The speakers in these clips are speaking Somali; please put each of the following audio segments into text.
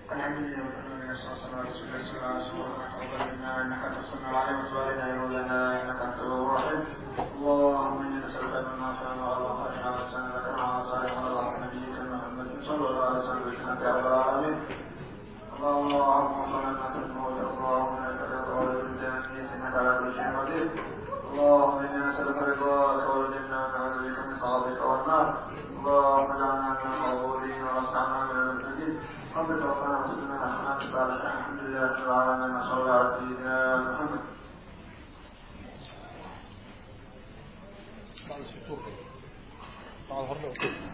الحمد لله والحمد لله والصلاة والسلام على رسول الله صلى الله عليه وسلم تقبل منا إنك أنت السميع العليم وتب علينا يا مولانا إنك أنت التواب الرحيم اللهم إنا نسألك من ما شاء الله وعلى خيرنا وسلمك مع صالح ونضع نبيك محمد صلى الله عليه وسلم بك يا رب العالمين اللهم اللهم لنا تنمو اللهم انك تقول بالجنة انك على كل شيء قدير اللهم انا نسألك رضاك والجنة ونعوذ بك من سخطك والنار اللهم اجعلنا من المغفورين واصنعنا من المسلمين رب توفنا مسلمين احسنا الصالحين الحمد لله رب العالمين صلى الله على سيدنا محمد بعد الشطور بعد هرب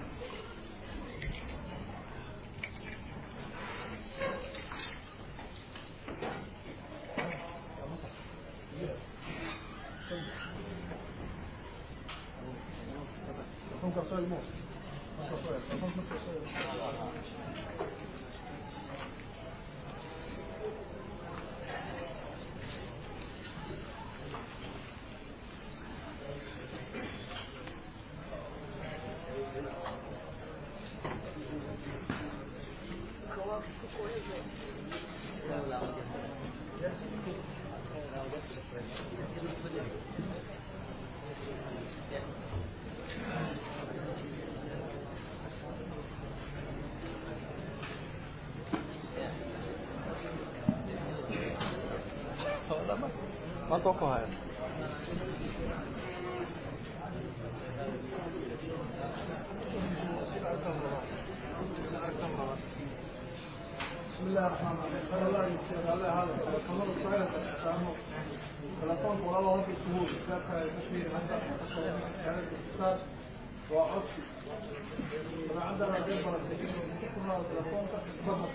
ما توقع هاي بسم الله الرحمن الرحيم قال الله يسير الله هذا كمان الصغيرة تستعمل تلفون ولا الله في الشهور كتابك تشمير عندك يعني الاتصال وعصي أنا عندنا غير برسلين وكنا تلفون تستمر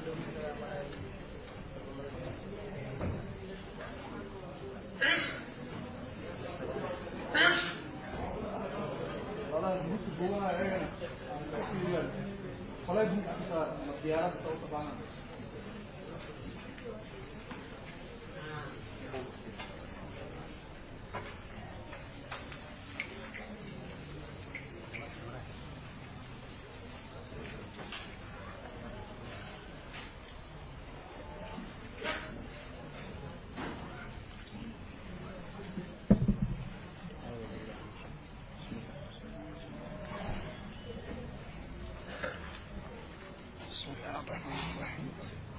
والله يموت جوانا ايه والله يموت الديارات طبعا بسم الله الرحمن الرحيم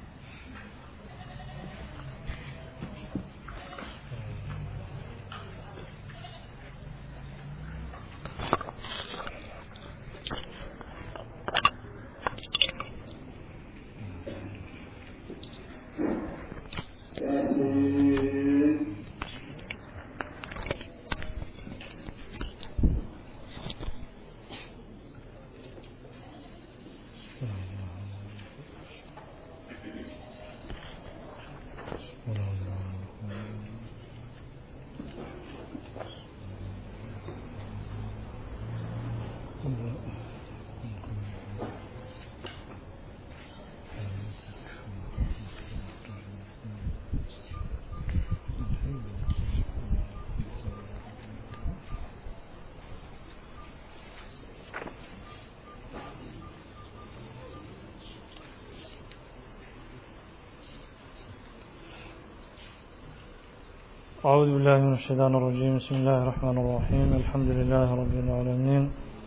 أعوذ بالله من الشيطان الرجيم بسم الله الرحمن الرحيم الحمد لله رب العالمين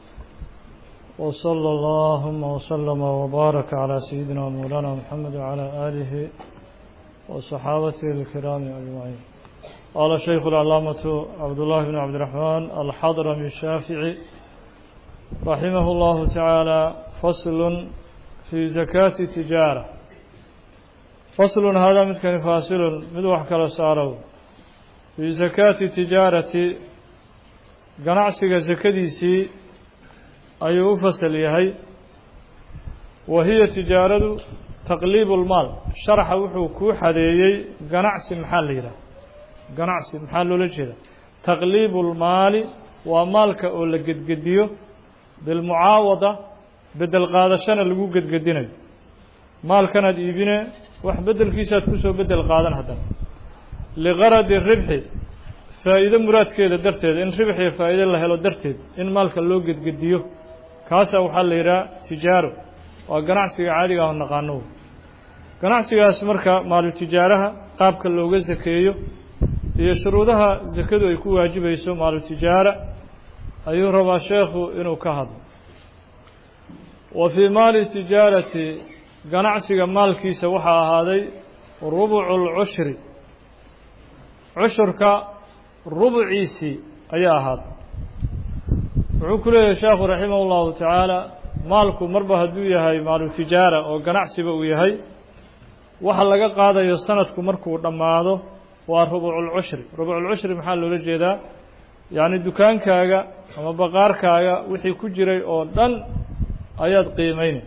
وصلى اللهم وسلم وبارك على سيدنا مولانا محمد وعلى آله وصحابته الكرام أجمعين قال الشيخ العلامة عبد الله بن عبد الرحمن الحضرمي الشافعي رحمه الله تعالى فصل في زكاة تجارة فصل هذا مثل فاصل مدوح كلا سارو fii sakaati tijaarati ganacsiga sakadiisii ayuu u fasal yahay wa hiya tijaaradu taqliibu lmaal sharaxa wuxuu kuu xadeeyey ganacsi maxaa la yidhaha ganacsi maxaa loola jeeda taqliibu lmaali waa maalka oo la gedgediyo bilmucaawada bedel qaadashana lagu gedgedinayo maalkanaad iibine wax beddelkiisaad kusoo bedel qaadan haddana liqaradi ribxi faa'iido muraadkeeda darteed in ribx iyo faa'iide la helo darteed in maalka loo gedgediyo kaasaa waxaa la yidhaha tijaaro waa ganacsiga caadiga ah oo naqaano ganacsigaas marka maalutijaaraha qaabka looga sakeeyo iyo shuruudaha sakadu ay ku waajibayso maalutijaara ayuu rabaa sheekhu inuu ka hadlo wa fii maali tijaarati ganacsiga maalkiisa waxaa ahaaday rubucu lcushri cushurka rubuciisii ayaa ahaaday wuxuu ku leeyahay sheekhu raximah اllahu tacaala maalku marba hadduu yahay maalu tijaara oo ganacsiba uu yahay waxa laga qaadayo sanadku markuu dhammaado waa rubuculcushri rubuculcushri maxaa loola jeedaa yacni dukaankaaga ama baqaarkaaga wixii ku jiray oo dhan ayaad qiimeynay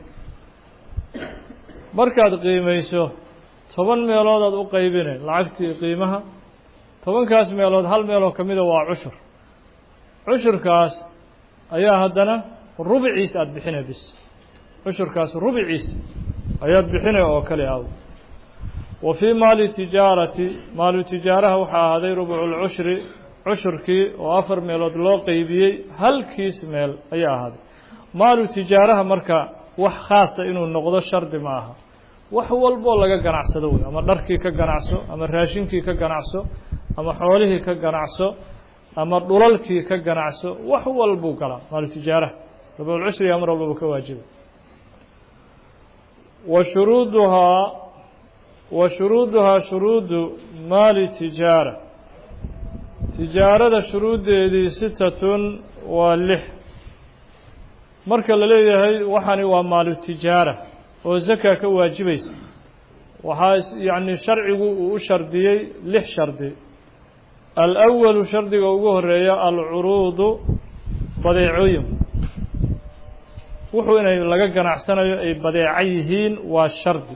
markaad qiimayso toban meeloodaad u qaybinay lacagtii qiimaha tobankaas meelood hal meeloo ka mida waa cushur cushurkaas ayaa haddana rubiciis aada bixinay bis cushurkaas rubiciis ayaad bixinay oo kale aw wa fii maali tijaarati maalu tijaaraha waxaa ahaaday rubuculcushri cushurkii oo afar meelood loo qeybiyey halkiis meel ayaa ahaaday maalu tijaaraha marka wax khaasa inuu noqdo shardi ma aha wax walboo laga ganacsado wey ama dharkii ka ganacso ama raashinkii ka ganacso ama xoolihii ka ganacso ama dhulalkii ka ganacso wax walbuu galaa maalu tijaaraha rubuculcushriga mar walbaba ka waajiba wa shuruuduhaa wa shuruuduhaa shuruudu maali tijaara tijaarada shuruuddeedii sitatun waa lix marka la leeyahay waxani waa maalu tijaara oo zaka ka waajibaysa waxaa yacni sharcigu uu u shardiyey lix shardi alأwalu shardiga ugu horeeya alcuruudu badeecooyinku wuxuu inay laga ganacsanayo ay badeeco yihiin waa shardi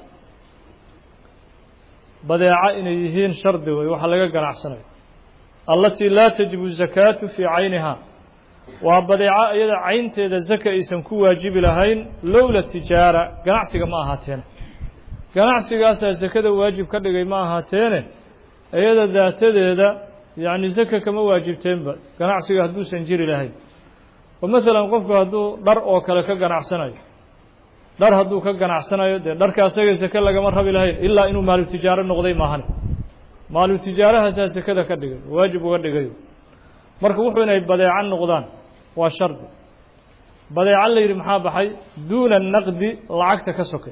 badeeco inay yihiin shardi wey waxa laga ganacsanayo allatii laa tajibu zakaatu fii caynihaa waa badeeco iyada caynteeda zaka aysan ku waajibi lahayn lowla tijaara ganacsiga ma ahaateene ganacsigaasaa zakada waajib ka dhigay ma ahaateene iyada daatadeeda yacni zaka kama waajibteenba ganacsiga hadduusan jiri lahayn oo maalan qofku hadduu dhar oo kale ka ganacsanayo dhar hadduu ka ganacsanayo dee dharka asaga zake lagama rabi lahayn ilaa inuu maalu tijaaro noqday maahane maalu tijaarahaasaa zakada ka dhigay waajib uga dhigayo marka wuxuu inay badeeco noqdaan waa shardi badeeco la yidhi maxaa baxay duuna naqdi lacagta ka sokay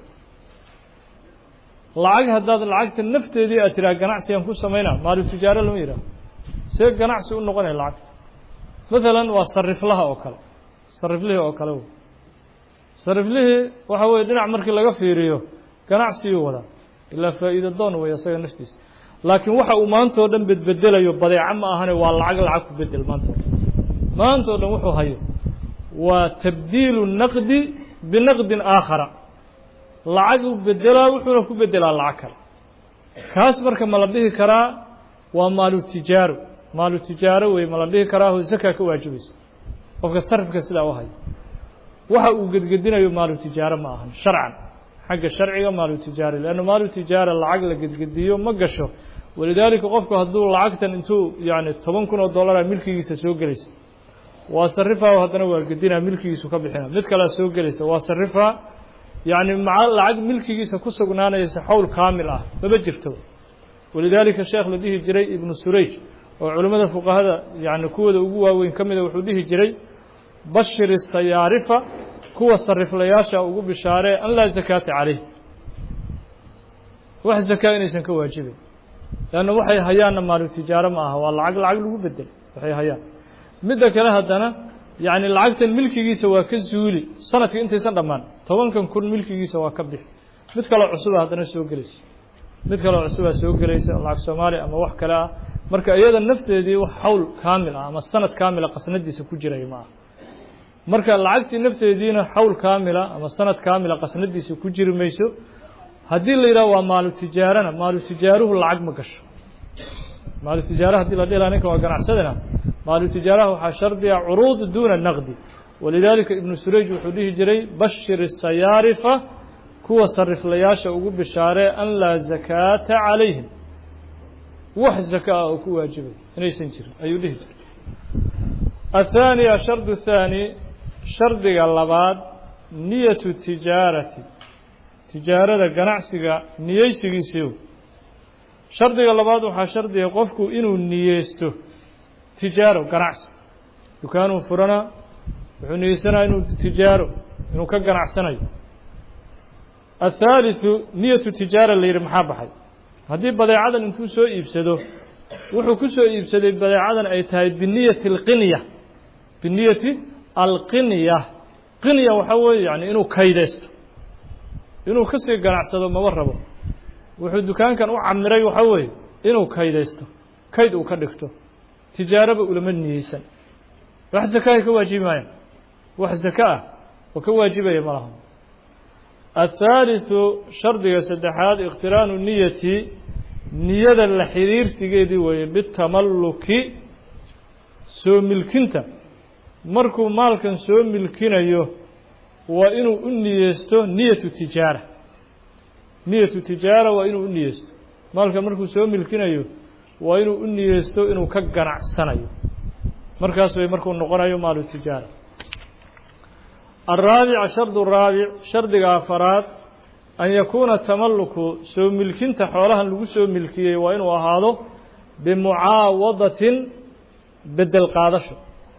lacag haddaad lacagta nafteedii aad tiraa ganacsigan ku samaynaa maalu tijaaro lama yidhaho see ganacsi u noqonaya lacagta maalan waa sariflaha oo kale sariflihii oo kale wey sariflihii waxa weye dhinac markii laga fiiriyo ganacsiguu wadaa ilaa faa'iida doon wey isaga naftiisa laakiin waxa uu maanta o dhan bedbedelayo badeeco ma ahane waa lacag lacag ku bedel maanta o dhan maanta o dhan wuxuu hayo waa tabdiilu naqdi binaqdin aakhara lacag u bedelaa wuxuuna ku bedelaa lacag kale kaas marka ma la dhihi karaa waa maalu tijaaro maalu tijaaro wey ma la dhihi karaa oo zaka ka waajibaysa qofka sarifka sidaa u hayo waxa uu gedgedinayo maalu tijaaro ma ahan sharcan xagga sharciga maalu tijaara leanna maalu tijaara lacag la gedgediyo ma gasho walidaalika qofku hadduu lacagtan intuu yani toban kun oo dollara milkigiisa soo gelaysa waa sarifaa haddana waa gedinaa milkigiisu ka bixina mid kalea soo gelaysa waa sarifaa yacni maca lacag milkigiisa ku sugnaanaysa xowl kaamil ah maba jirto walidaalika sheekh la dhihi jiray ibnu surayj oo culimmada fuqahada yani kuwooda ugu waaweyn ka mida wuxuu dhihi jiray bashiri sayaarifa kuwa sariflayaasha ugu bishaaree an laa zakaata calayh wax zakaa inaysan ka waajibayn leanna waxay hayaanna maalu tijaaro ma aha waa lacag lacag lagu bedel waxay hayaan midda kale haddana yacni lacagtan milkigiisa waa ka zuuli sanadka intaysan dhammaan tobankan kun milkigiisa waa ka bixi mid kaloo cusuba haddana soo gelaysa mid kaloo cusubaa soo gelaysa lacag soomaaliya ama wax kale ah marka iyada nafteedii wax hawl kaamil ah ama sanad kaamila qasnadiisa ku jiray ma aha marka lacagtii nafteediina xawl kaamila ama sanad kaamila qasnadiisa ku jiri mayso haddii la yidhaho waa maalu tijaarana maalu tijaaruhu lacag ma gasho maalu tijaara hadii la dhila ninka waa ganacsadana maalu tijaaraha waxaa shardiga curuud duuna naqdi walidaalika ibnu surayj wuxuu dhihi jiray bashir sayaarifa kuwa sariflayaasha ugu bishaaree an laa zakaata calayhim wax zaka ah oo ku waajibay inaysan jirin ayuu dhihi jiray athaaniya shardu thaani shardiga labaad niyatu tijaarati tijaarada ganacsiga niyeysigiisiiw shardiga labaad waxaa shardiga qofku inuu niyeysto tijaaro ganacsi dukaanuu furanaa wuxuu niyeysanaya inuu tijaaro inuu ka ganacsanayo athaalitثu niyatu tijaara la yidhi maxaa baxay haddii badeecadan intuu soo iibsado wuxuu ku soo iibsaday badeecadan ay tahay biniyati alqinya biniyati alqinya qinya waxaa weeye yani inuu kaydaysto inuu kasii ganacsado maba rabo wuxuu dukaankan u camiray waxaa weeye inuu kaydaysto kayd uu ka dhigto tijaaraba ulama niyeysan wax zakahay ka waajibi maayaan wax zaka ah oo ka waajibaya ma laha athaalitثu shardiga saddexaad ikhtiraanu niyati niyada la xiriirsigeedii weeye bitamalluki soo milkinta markuu maalkan soo milkinayo waa inuu u niyeysto niyatu tijaara niyatu tijaara waa inuu u niyeysto maalkan markuu soo milkinayo waa inuu u niyeysto inuu ka ganacsanayo markaas way markuu noqonayo maalu tijaara الraabic sharد raabic shardiga afaraad an yakuuna tamalluku soo milkinta xoolahan lagu soo milkiyey waa inuu ahaado bimucaawadatin bedel qaadasho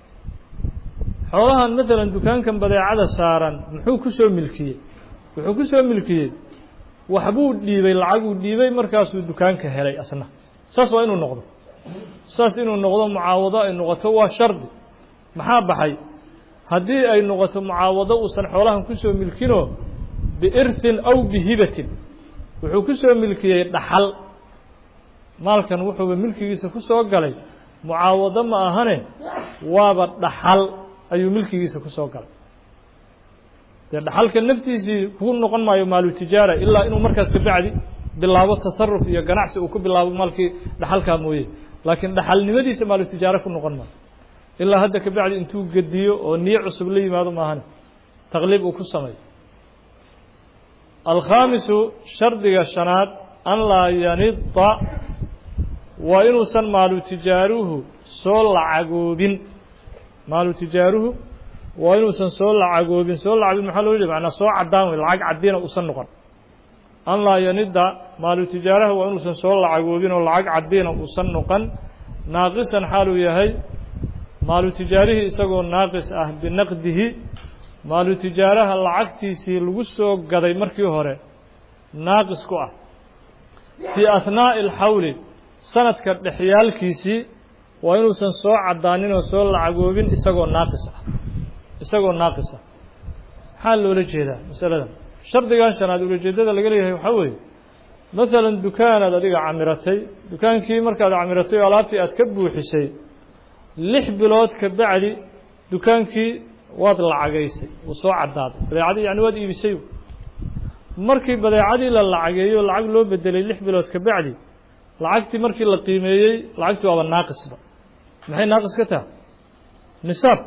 xoolahan maalan dukaankan badeecada saaran muxuu ku soo milkiyey wuxuu ku soo milkiyey waxbuu dhiibay lacaguu dhiibay markaasuu dukaanka helay asna saas waa inuu noqdo saas inuu noqdo mucaawado ay noqoto waa shardi maxaa baxay haddii ay noqoto mucaawado uusan xoolahan ku soo milkinoo biirhin aw bihibatin wuxuu ku soo milkiyey dhaxal maalkan wuxuuba milkigiisa ku soo galay mucaawado ma ahane waaba dhaxal ayuu milkigiisa ku soo galay dee dhaxalka naftiisii ku noqon maayo maalu tijaara ilaa inuu markaas kabacdi bilaabo tasaruf iyo ganacsi uu ku bilaabo maalkii dhaxalkaa mooye laakiin dhaxalnimadiisa maalu tijaara ku noqon maayo ilaa hadda kabacdi intuu gediyo oo niyo cusub la yimaado maahane taqliib uu ku sameeyo alkhaamisu shardiga shanaad an laa yanida waa inuusan maalu tijaaruhu soo lacagoobin maalu tijaaruhu waa inuusan soo lacagoobin soo lacagin maxaa loo jeeda manaa soo caddaan wey lacag caddiina uusan noqon an laa yanida maalu tijaaraha waa inuusan soo lacagoobin oo lacag caddiina uusan noqon naaqisan xaaluu yahay maalu tijaarihii isagoo naaqis ah binaqdihi maalu tijaaraha lacagtiisii lagu soo gaday markii hore naaqis ku ah fii ahnaa'i alxawli sanadka dhexyaalkiisii waa inuusan soo caddaanin oo soo lacagoobin isagoo naaqis ah isagoo naaqis ah maxaa loola jeedaa masaladan shardigan shanaad ulajeedada laga leeyahay waxaa weeye maalan dukaanaad adiga camiratay dukaankii markaad camiratay oo alaabtii aad ka buuxisay lix bilood ka bacdi dukaankii waad lacagaysay wuu soo caddaaday badeecadii yani waad iibisay markii badeecadii la lacageeyo lacag loo bedelay lix bilood ka bacdi lacagtii markii la qiimeeyey lacagtii waaba naaqisba maxay naaqis ka taha nisaab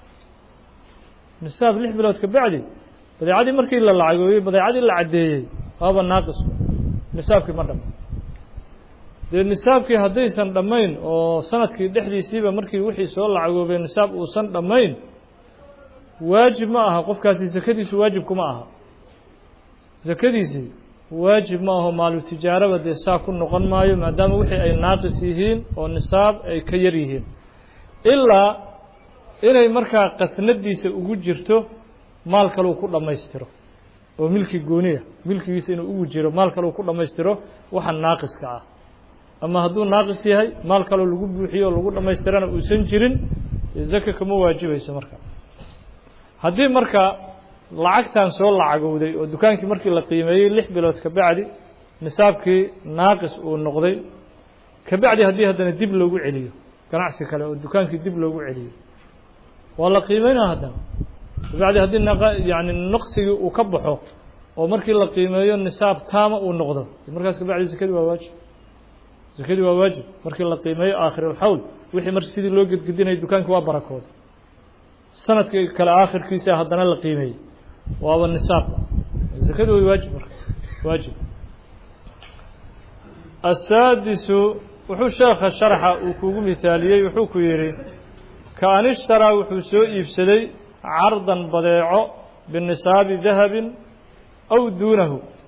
nisaab lix bilood ka bacdi badeecadii markii la lacageeyey badeecadii la caddeeyey waaba naaqisba nisaabkii ma dhama dee nisaabkii haddaysan dhammayn oo sanadkii dhexdiisiiba markii wixii soo lacagoobay nisaab uusan dhammayn waajib ma aha qofkaasi sakadiisu waajib kuma aha sakadiisii waajib ma aho maalu tijaaraba dee saa ku noqon maayo maadaama wixii ay naaqis yihiin oo nisaab ay ka yar yihiin ilaa inay markaa qasnadiisa ugu jirto maal kaleu ku dhammaystiro oo milki gooniya milkigiisa inuu ugu jiro maal kaleu ku dhammaystiro waxa naaqiska ah ama hadduu naaqis yahay maal kaloo lagu buuxiyo oo lagu dhammaystirana uusan jirin zaka kama waajibayso marka haddii marka lacagtan soo lacagowday oo dukaankii markii la qiimeeyey lix bilood ka bacdi nisaabkii naaqis uu noqday ka bacdi haddii haddana dib loogu celiyo ganacsi kale oo dukaankii dib loogu celiyo waa la qiimeynaa haddana kabacdi haddii yani naqsigii uu ka baxo oo markii la qiimeeyo nisaab taama uu noqdo markaas kabacdi zakadii waa waajib zakadii waa waajib markii la qiimeeyo aakhirulxawl wixii mar sidii loo gedgedinaya dukaankii waa barakooda sanadkii kale aakhirkiisa haddana la qiimeeyey waaba nisaab zakadu way waajib marka waajib asaadisu wuxuu sheekha sharxa uu kugu mihaaliyey wuxuu ku yidhi kaan ishtaraa wuxuu soo iibsaday cardan badeeco binisaabi dahabin aw duunahu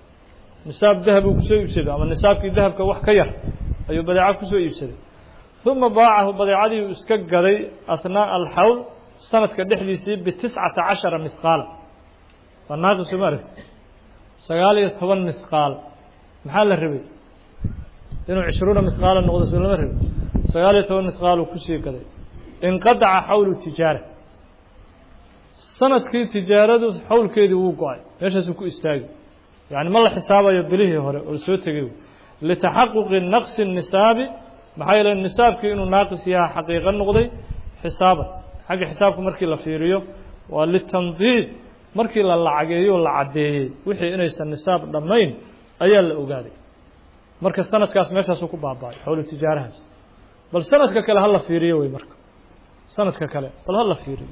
nisaab dahab uu kusoo iibsaday ama nisaabkii dahabka wax ka yar ayuu badeeco kusoo iibsaday uma baacahu badeecadii uu iska gaday ahnaaءa alxawl sanadka dhexdiisii bitiscata cashara mihqaala waa naaqisu ma aragti sagaal iyo toban mihqaal maxaa la rabay inuu cishruuna mihqaala noqdo soo lama rabay sagaal iyo toban mihqaal uu kusii gaday inqadaca xawlu tijaara sanadkii tijaaradu xawlkeedii wuu go-ay meeshaasuu ku istaagi yani ma la xisaabayo bilihii hore oo soo tegay litaxaquqi naqsi nisaabi maxaa yeele nisaabkii inuu naaqis yaha xaqiiqo noqday xisaaban xagga xisaabka markii la fiiriyo waa litandiid markii la lacageeyo o la caddeeyey wixii inaysan nisaab dhammayn ayaa la ogaaday marka sanadkaas meeshaasuu ku baaba-ay xowlu tijaarahaas bal sanadka kale hala fiiriyo wey marka sanadka kale bal hala fiiriyo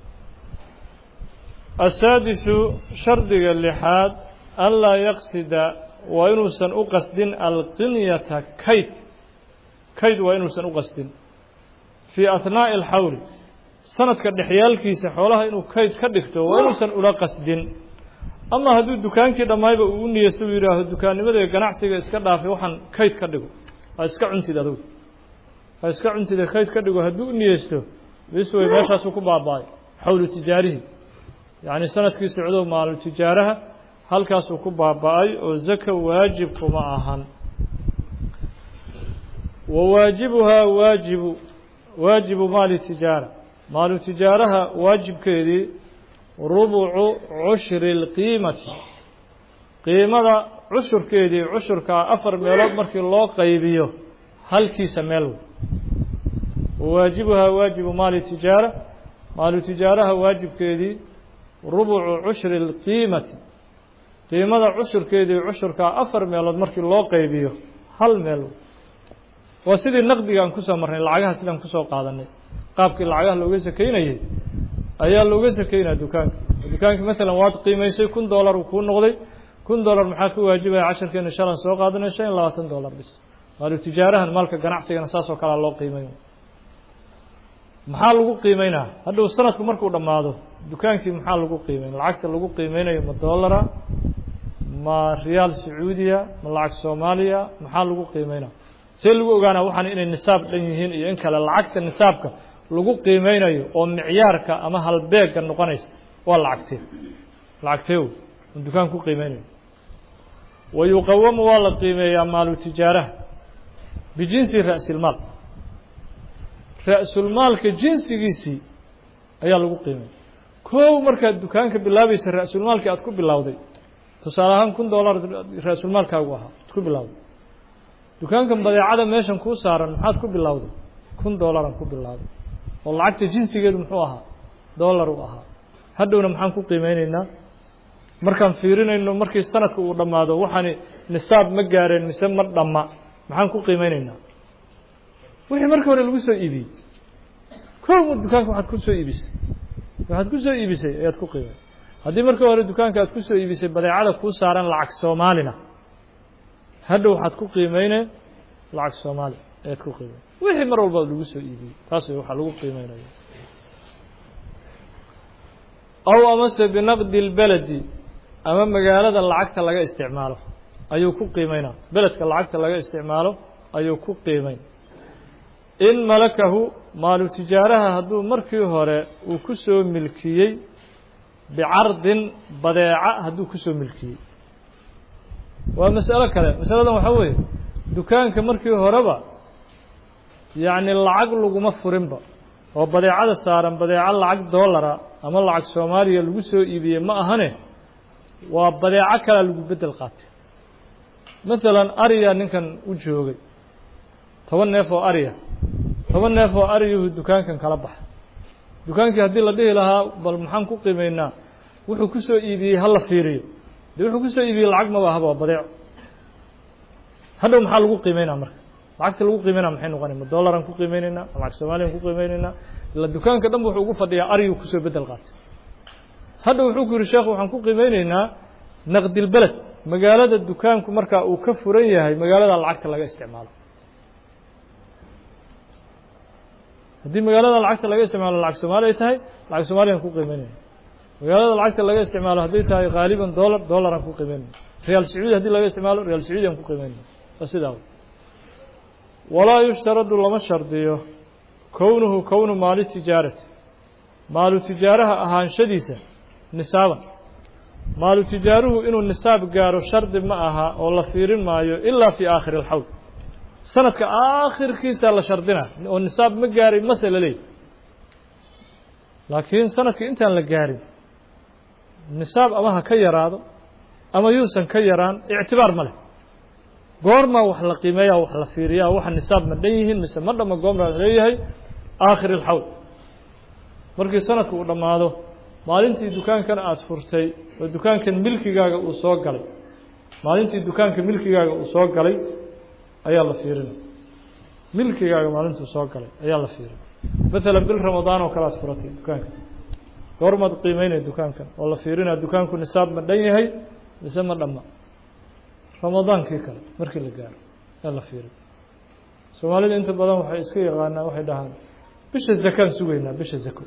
asaadisu shardiga lixaad anlaa yaqsida waa inuusan u qasdin alqinyata kayd kayd waa inuusan u qasdin fii ahnaaءi alxawli sanadka dhexyaalkiisa xoolaha inuu kayd ka dhigto waa inuusan ula qasdin ama hadduu dukaankii dhammayba uu u niyeysto uu yidhaaho dukaannimada ganacsiga iska dhaafay waxaan kayd ka dhigo ha iska cuntid adugu ha iska cuntida kayd ka dhigo hadduu u niyeysto bis wey meeshaasuu ku baaba-ay xawlu tijaarihi yacni sanadkii socdo maalu tijaaraha halkaasuu ku baaba-ay oo zaka waajib kuma ahan wa waajibuhaa waajibu waajibu maali tijaara maalu tijaaraha waajibkeedii rubucu cushri اlqiimati qiimada cushurkeedii cushurkaa afar meelood markii loo qaybiyo halkiisa meel wey wawaajibuhaa waajibu maali tijaara maalu tijaaraha waajibkeedii rubucu cushri اlqiimati qiimada cushurkeedii cushurkaa afar meelood markii loo qaybiyo hal meel wey waa sidii naqdigaan kusoo marnay lacagaha sidaan kusoo qaadanay qaabkii lacagaha looga sakeynayay ayaa looga sakeynaya dukaanka dukaankii maalan waad qiimaysay kun dollar uu kuu noqday kun dollar maxaa ka waajibaya casharkeena shalan soo qaadanay shan iyo labaatan dollar bis maalu tijaarahan maalka ganacsigana saas oo kalea loo qiimay maxaa lagu qiimeynaa hadhow sanadku markuu dhammaado dukaankii maxaa lagu qiimeyn lacagta lagu qiimeynayo ma dollara ma riyaal sacuudiya ma lacag soomaaliya maxaa lagu qiimeynaa see lagu ogaanaa waxaan inay nisaab dhan yihiin iyo in kale lacagta nisaabka lagu qiimeynayo oo micyaarka ama halbeegga noqonaysa waa lacagtee lacagtee wey on dukaan ku qiimeynayo wa yuqawamu waa la qiimeeyaa maalu tijaaraha bijinsi ra'silmaal ra-sulmaalka jinsigiisii ayaa lagu qiimeeya kow markaad dukaanka bilaabaysa ra-sulmaalkii aad ku bilowday tusaale ahaan kun dollar ra-sulmaalkaagu ahaa ad ku bilowday dukaankan badeecada meeshan kuu saaran maxaad ku bilowday kun dollaran ku bilowday oo lacagta jinsigeedu muxuu ahaa dollar uu ahaa hadhowna maxaan ku qiimeyneynaa markaan fiirinayno markii sanadka uu dhammaado waxaani nisaab ma gaareen mise ma dhamma maxaan ku qiimeyneynaa wixii markii hore lagu soo iibiyey kow dukaanka waxaad ku soo iibisay waxaad ku soo iibisay ayaad ku qiimey haddii markii hore dukaanka aad ku soo iibisay badeecada kuu saaran lacag soomaalina hadhow waxaad ku qiimeyne lacag soomaali ayaad ku qiimey wixii mar walba lagu soo iibiyey taas way waxaa lagu qiimeynaya aw amase binaqdi اlbeledi ama magaalada lacagta laga isticmaalo ayuu ku qiimeynaa beledka lacagta laga isticmaalo ayuu ku qiimeyn in malakahu maalu tijaaraha hadduu markii hore uu ku soo milkiyey bicardin badeeca hadduu ku soo milkiyey waa masalo kale masaladan waxaa weeye dukaanka markii horeba yacni lacag laguma furinba oo badeecada saaran badeeco lacag dollara ama lacag soomaaliya lagu soo iibiyey ma ahane waa badeeco kalea lagu beddel qaatay maalan ariya ninkan u joogay toban neef oo ariya toban neef oo ariyuhu dukaankan kala baxa dukaankii haddii la dhihi lahaa bal maxaan ku qiimeynaa wuxuu ku soo iibiyey hala fiiriyo de wuxuu ku soo iibiyey lacag maba ahaba waa badeeco hadhow maxaa lagu qiimeynaa marka lacagta lagu qiimeynaa maxay noqonay ma dollaran ku qiimeyneynaa ma lacag soomaliyan ku qiimeyneynaa ila dukaanka dhan wuxuu ugu fadhiyaa ariyu kusoo bedel qaatay hadhow wuxuu ku yihi sheekh waxaan ku qiimeyneynaa naqdilbeled magaalada dukaanku markaa uu ka furan yahay magaalada lacagta laga isticmaalo haddii magaalada lacagta laga isticmaalo lacag soomaali ay tahay lacag soomaliyan ku qiimeynayna magaalada lacagta laga isticmaalo hadday tahay haaliban dollar dollaran ku qiimeynayna riyaal sacuudi hadii laga isticmaalo riyaal sacuudi aan ku qiimeynaa waa sidaa walaa yushtaradu lama shardiyo kownuhu kownu maali tijaarati maalu tijaaraha ahaanshadiisa nisaaban maalu tijaaruhu inuu nisaab gaaro shardi ma aha oo la fiirin maayo ilaa fii aakhiri alxawl sanadka aakhirkiisa la shardina oo nisaab ma gaarin mase la leeyahy laakiin sanadka intaan la gaarin nisaab ama ha ka yaraado ama yuusan ka yaraan ictibaar ma leh goormaa wax la qiimeeyaa wax la fiiriyaa waxa nisaab ma dhan yihiin mise ma dhama goormaa leeyahay aakhir alxawl markii sanadku uu dhammaado maalintii dukaankan aada furtay oo dukaankan milkigaaga uu soo galay maalintii dukaanka milkigaaga uu soo galay ayaa la fiirina milkigaaga maalintuu soo galay ayaa la fiirina maalan bil ramadaan oo kale aad furatay dukaanka goormaad qiimeynaya dukaankan oo la fiirinaa dukaanku nisaab ma dhan yahay mise ma dhamma ramadaankii kale markii la gaaro ee la fiirin soomaalida inta badan waxay iska yaqaanaa waxay dhahaan bisha zakaan sugaynaa bisha zako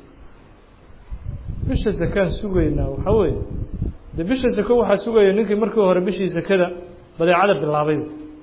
bisha zakaan sugaynaa waxaa weeye de bisha zako waxaa sugaya ninkii markii hore bishii zakada badeecada bilaabay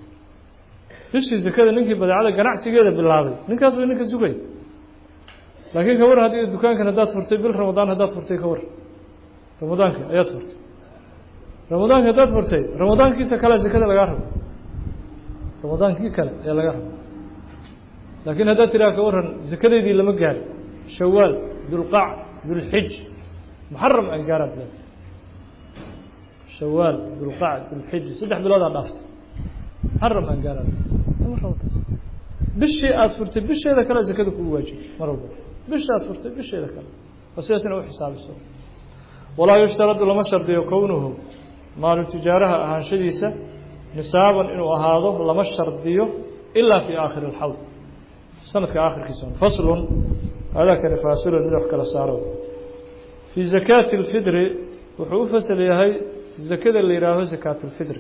bishii zakada ninkii badeecada ganacsigeeda bilaabay ninkaas way ninka sugaya laakiin ka war haddii dukaankan haddaad furtay bil ramadaan haddaad furtay ka war ramadaanka ayaad furtay ramadaanka haddaad furtay ramadaankiisa kale zakada lagaa rabo ramadaankii kale ayaa lagaa rabo laakiin haddaad tidhaha ka waran zakadeydii lama gaari shawaal dulqac dulxij muxaram ay gaaraad le shawaal dulqac dulxij saddex biloodaa dhaaftay muxaram aan gaaraad bishii aada furtay bisheeda kale zakada kugu waajib mar walba bisha aad furtay bisheeda kale oo sidaas ina u xisaabiso walaa yushtaradu lama shardiyo kownuhu maalu tijaaraha ahaanshadiisa nisaaban inuu ahaado lama shardiyo ilaa fii aakhiri alxawl sanadka aakhirkiisa faslun haadaa kani faasilun mid wax kala saaro fii zakaati اlfidri wuxuu u fasal yahay zakada la yihaaho zakaat اlfidri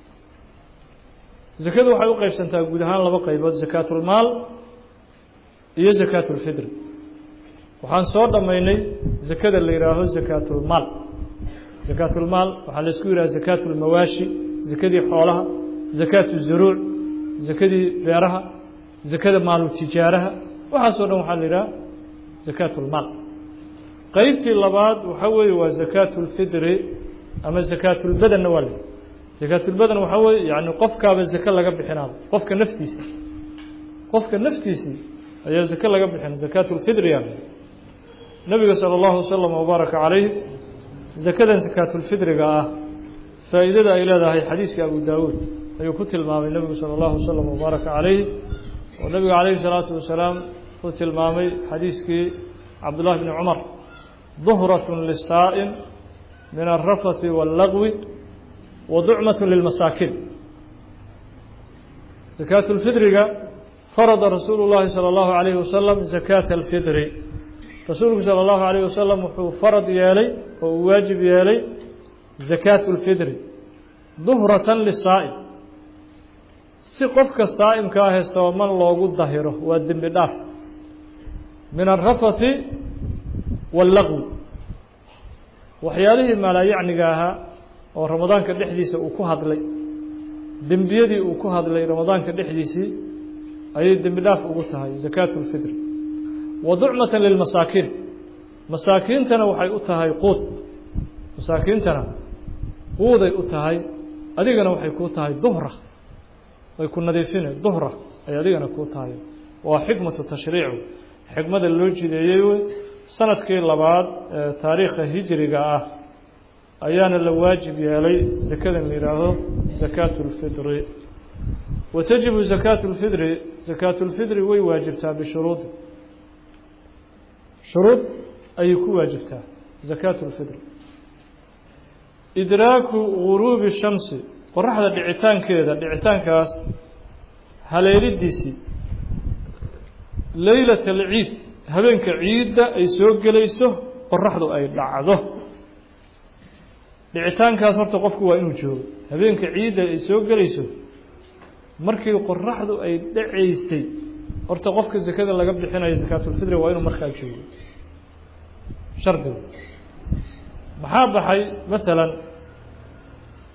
zakadu waxay u qeybsantaa guud ahaan laba qaybood zakaatulmaal iyo zakaat اlfidri waxaan soo dhammaynay zakada la yihaaho zakaatulmaal zakaatulmaal waxaa laisku yidhaha zakaat اlmawaashi zakadii xoolaha zakaat الzuruuc zakadii beeraha zakada maalu tijaaraha waxaasoo dhan waxaa la yidhaha zakaat اlmaal qeybtii labaad waxaa weeye waa zakaat اlfidri ama zakaat اlbadanna waa la zakaat اlbadan waxaa weeye yani qofkaaba zake laga bixinaaba qofka naftiisa qofka naftiisii ayaa zake laga bixin zakaat اlfidri yaa nabiga salى اllahu waslama wbaaraka calayh zakadan zakaat اlfidriga ah faa'iidada ay leedahay xadiiska abu daawuud ayuu ku tilmaamay nebigu salى اllahu waslama wbaaraka calayh oo nabiga calayhi الsalaatu wasalaam uu tilmaamay xadiiskii cabdullahi bni cumar duhraة lisaa'im min alrafati wاllagwi wa ducmaة lilmasaakiin zakaat اlfidriga farada rasuulu llahi salى اllahu عalayhi wasalam zakaata اlfidri rasuulku salى اllahu عalayh wasalam wuxuu farad yeelay oo uu waajib yeelay zakaat اlfidri duhratan lisaa'im si qofka saa'imka ahee sooman loogu dahiro waa dembi dhaaf min alrafati wاllagwi waxyaalihii maalaayacniga ahaa oo ramadaanka dhexdiisa uu ku hadlay dembiyadii uu ku hadlay ramadaanka dhexdiisii ayay dembi dhaaf ugu tahay zakaat اlfidri wa ducmata lilmasaakiin masaakiintana waxay u tahay quud masaakiintana quuday u tahay adigana waxay kuu tahay duhra way ku nadiifine duhra ay adigana kuu tahay waa xikmatu tashriicu xikmada loo jideeyey wey sanadkii labaad ee taariikha hijriga ah ayaana la waajib yeelay zakadan la yidhaaho zakaat اlfidri wa tajibu zakaat اlfidri zakaat اlfidri way waajibtaa bishuruudi shuruud ayay ku waajibtaa zakaat اlfidri idraaku guruubi shamsi qoraxda dhicitaankeeda dhicitaankaas haleelidiisii leylat alciid habeenka ciidda ay soo gelayso qoraxdu ay dhacdo dhicitaankaas horta qofku waa inuu joogo habeenka ciidda ay soo gelayso markii qoraxdu ay dhacaysay horta qofka zakada laga bixinayo zakaatulfidri waa inuu markaa joogo shardigu maxaa baxay masalan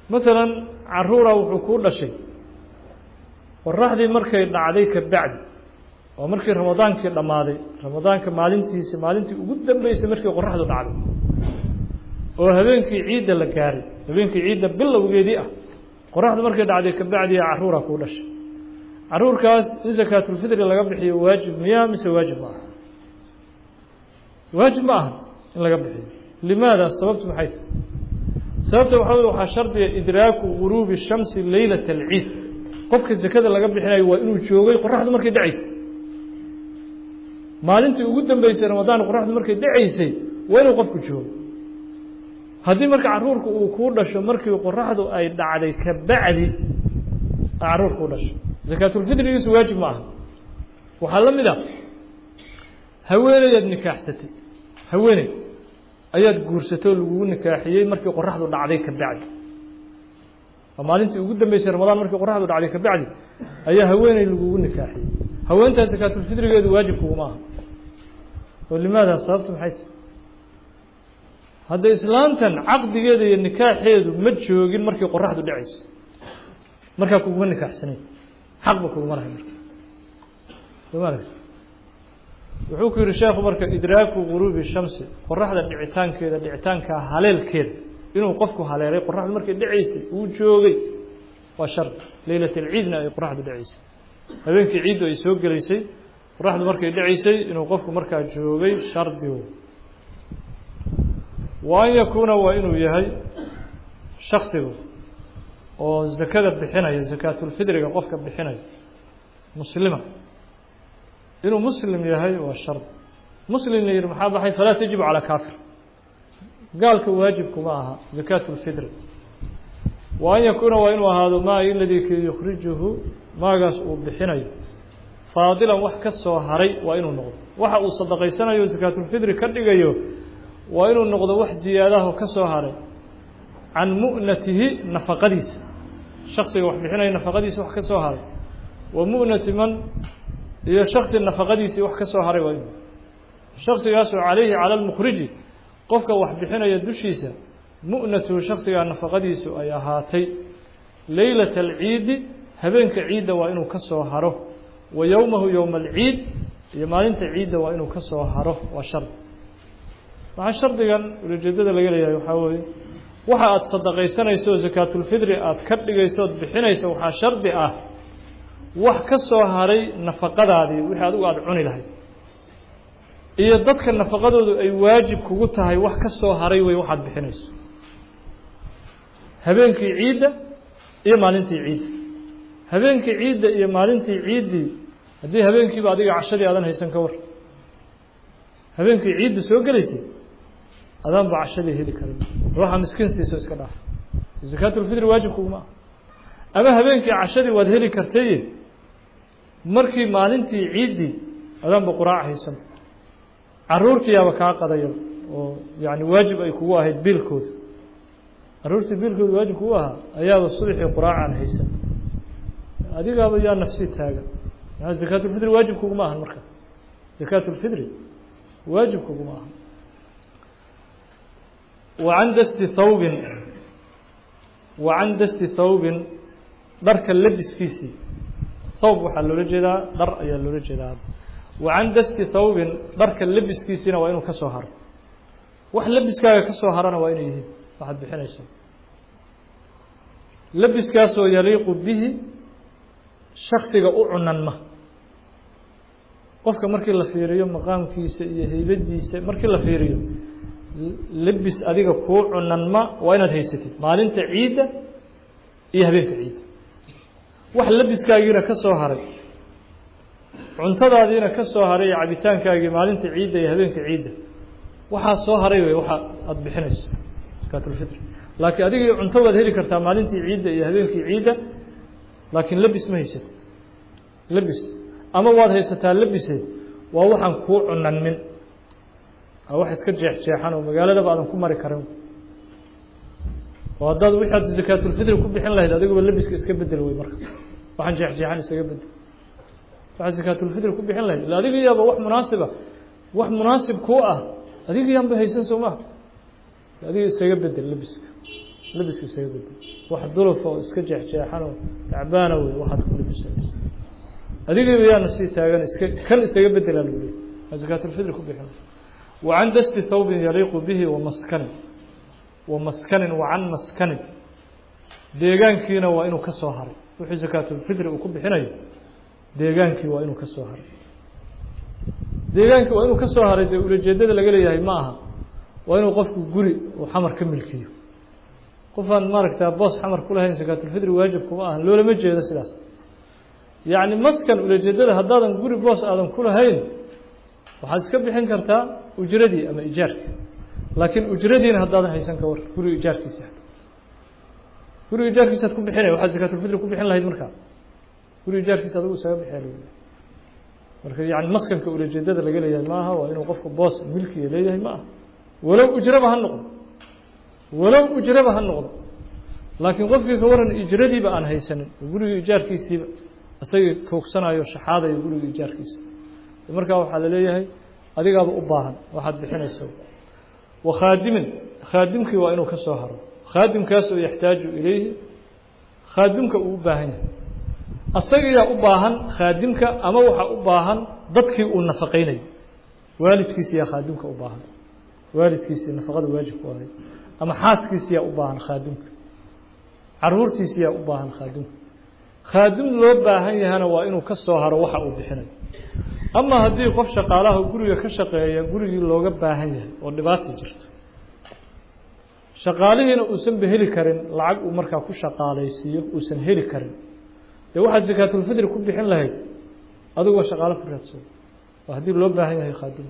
maalan caruura wuxuu kuu dhashay qoraxdii markay dhacday ka bacdi oo markii ramadaankii dhammaaday ramadaanka maalintiisi maalintii ugu dambeysay markii qoraxdu dhacday oo habeenkii ciidda la gaaray habeenkii ciidda bilowgeedii ah qoraxdu markay dhacday ka bacdiya caruura kuu dhashay caruurkaas in sakaatulfidri laga bixiyo waajib miyaa mise waajib ma aha waajib ma aha in laga bixiyo limaada sababtu maxay tahay sababta waxaa wey waxaa shardiga idraaku guruubi shamsi leylata alciid qofka sakada laga bixinayo waa inuu joogay qoraxdu markay dhacaysay maalintii ugu dambeysay ramadaan qoraxdu markay dhacaysay waa inuu qofku joogo haddii marka caruurku uu kuu dhasho markii qoraxdu ay dhacday ka bacdi caruur kuu dhasho sakaatulfidrigiisu waajib ma aha waxaa la mid a haweeneyaad nikaaxsatay haweeney ayaad guursatay oo lagugu nikaaxiyey markii qoraxdu dhacday ka bacdi waa maalintii ugu dambeysay ramadaan markii qoraxdu dhacday ka bacdi ayaa haweeney lagugu nikaaxiyey haweentaa sakaatulfidrigeedu waajib kuguma aha oo limaada sababtu maxay tahay hadda islaantan caqdigeeda iyo nikaaxeedu ma joogin markii qoraxdu dhacaysa markaa kuguma nikaaxsanay xaqba kuguma lahay marka soma aragti wuxuu ku yihi sheekhu marka idraaku guruubi shamsi qoraxda dhicitaankeeda dhicitaankaa haleelkeeda inuu qofku haleelay qoraxdu markay dhacaysay uu joogay waa shardi leylat alciidna ay qoraxdu dhacaysay habeenkii ciiddu ay soo gelaysay qoraxdu markay dhacaysay inuu qofku markaa joogay shardigu wa an yakuuna waa inuu yahay shaksigu oo zakada bixinaya sakaatulfidriga qofka bixinaya muslima inuu muslim yahay waa shardi muslim la yihi maxaa baxay falaa tajibu calaa kaafir gaalka waajibkuma aha zakaat اlfidri wa an yakuuna waa inuu ahaado maa iladii ki yukhrijuhu maagaas uu bixinayo faadilan wax ka soo haray waa inuu noqdo waxa uu sadaqaysanayo sakaatulfidri ka dhigayo waa inuu noqdo wax ziyaadaho ka soo haray can mu'natihi nafaqadiisa shaksiga wax bixinaya nafaqadiisa wax ka soo haray wa mu'nati man iyo shaksi nafaqadiisii wax ka soo haray waa inuu shaksigaasoo calayhi cala lmukhriji qofka wax bixinaya dushiisa mu'natuhu shaksigaa nafaqadiisu ay ahaatay leylata alciidi habeenka ciidda waa inuu ka soo haro wa yowmahu yowma alciid iyo maalinta ciidda waa inuu ka soo haro waa shardi waxaa shardigan ulajeedada laga leeyahay waxaa weeye waxa aada sadaqaysanayso oo sakaatulfidri aada ka dhigayso ood bixinayso waxaa shardi ah wax ka soo haray nafaqadaadii wixii adigu aada cuni lahayd iyo dadka nafaqadoodu ay waajib kugu tahay wax ka soo haray wey waxaad bixinayso habeenkii ciidda iyo maalintii ciidda habeenkii ciidda iyo maalintii ciiddii haddii habeenkiiba adiga cashadii aadan haysan ka war habeenkii ciidda soo gelaysay adaan ba cashadii heli karin ruuxa miskiin siiso iska dhaaf sakaatulfidri waajib kuguma ah ama habeenkii cashadii waad heli kartaye markii maalintii ciiddii adaanba quraac haysan caruurtiyaaba kaa qadaya oo yani waajib ay kugu ahayd biilkooda caruurtii biilkooda waajib kugu ahaa ayaaba subaxii quraacaan haysan adigaaba yaa nafsi taagan maa zakaatulfidri waajib kuguma ahan marka zakaatulfidri waajib kuguma ahan wa can dasti thawbin wa can dasti thawbin dharka labiskiisii thawb waxaa loola jeedaa dhar ayaa loola jeedaa wa can dasti thawbin dharka labiskiisiina waa inuu ka soo haro wax labiskaaga ka soo harana waa inay yihiin waxaad bixinayso labiskaasoo yaliiqu bihi shaksiga u cunanma qofka markii la fiiriyo maqaamkiisa iyo heybadiisa markii la fiiriyo lebis adiga kuu cunanma waa inaad haysatid maalinta ciidda iyo habeenka ciidda wax labiskaagiina ka soo haray cuntadaadiina ka soo haray iyo cabitaankaagii maalinta ciidda iyo habeenka ciidda waxaa soo haray wey waxa aada bixinayso zakaatulfitr laakiin adigii cunto waad heli kartaa maalintii ciidda iyo habeenkii ciidda laakiin lebis ma haysatid lebis ama waad haysataa lebise waa waxaan kuu cunanmin wax iska jeexjeexan oo magaaladaba aadan ku mari karin oo haddaad wixi aad zakaatulfidri ku bixin lahayd adiguba lebiska iska bedel wey marka waxaan jeexjeexan isaga bedel waxaad zakaatulfidri ku bixin lahayd illa adiga yaaba wax munaasiba wax munaasib kuu ah adiga yaanba haysan soo maha adiga isaga bedel lebiska labiska isaga bedel wax dulufa oo iska jeexjeexan oo tacbaana wey waxaad ku labisanaysa adigiiba yaanu sii taagan iska kan isaga bedelaa lagu leeyay aa zakaatulfidri ku bixin wa can dasti thawbin yaliiqu bihi wa maskanin wa maskanin wa can maskanin deegaankiina waa inuu ka soo haray wixii zakaatulfidri uu ku bixinayo deegaankii waa inuu ka soo haray deegaankii waa inuu ka soo haray dee ulajeedada laga leeyahay ma aha waa inuu qofku guri uu xamar ka milkiyo qofaan maaragtaa boos xamar ku lahayn zakaatulfidri waajib kuma ahan loolama jeedo sidaas yacni maskan ulajeedada haddaadan guri boos aadan ku lahayn waxaad iska bixin kartaa ujradii ama ijaarka laakiin ujradiina haddaadan haysan ka war guriga ijaarkiisa guriga ijaarkiisaad ku bixinaya waxaad zakaatulfidri ku bixin lahayd markaa guriga ijaarkiisa adigu isaga bixiya marka yani maskanka ulajeedada laga leeyahay ma aha waa inuu qofku boos milkiga leeyahay ma aha walow ujraba ha noqdo walow ujraba ha noqdo laakiin qofkii ka waran ijradiiba aan haysanin guriga ijaarkiisiiba isagii tuugsanayo shaxaadayo guriga ijaarkiisa markaa waxaa la leeyahay adigaaba u baahan waxaad bixinayso wa khaadimin khaadimkii waa inuu ka soo haro khaadimkaas oo yaxtaaju ilayhi khaadimka uu u baahan yahay asagiyaa u baahan khaadimka ama waxaa u baahan dadkii uu nafaqaynayo waalidkiisiyaa khaadimka u baahan waalidkiisii nafaqada waajib ku ahay ama xaaskiisiyaa u baahan khaadimka caruurtiisiyaa u baahan khaadimka khaadim loo baahan yahana waa inuu ka soo haro waxa uu bixinayo ama haddii qof shaqaalaha guriga ka shaqeeya gurigii looga baahan yahay oo dhibaata jirto shaqaalihiina uusanba heli karin lacag uu markaa ku shaqaalaysiiyo uusan heli karin dee waxaad zakaatulfidri ku bixin lahayd adiguba shaqaalo ku raadsado waa haddii loo baahan yahay khaadim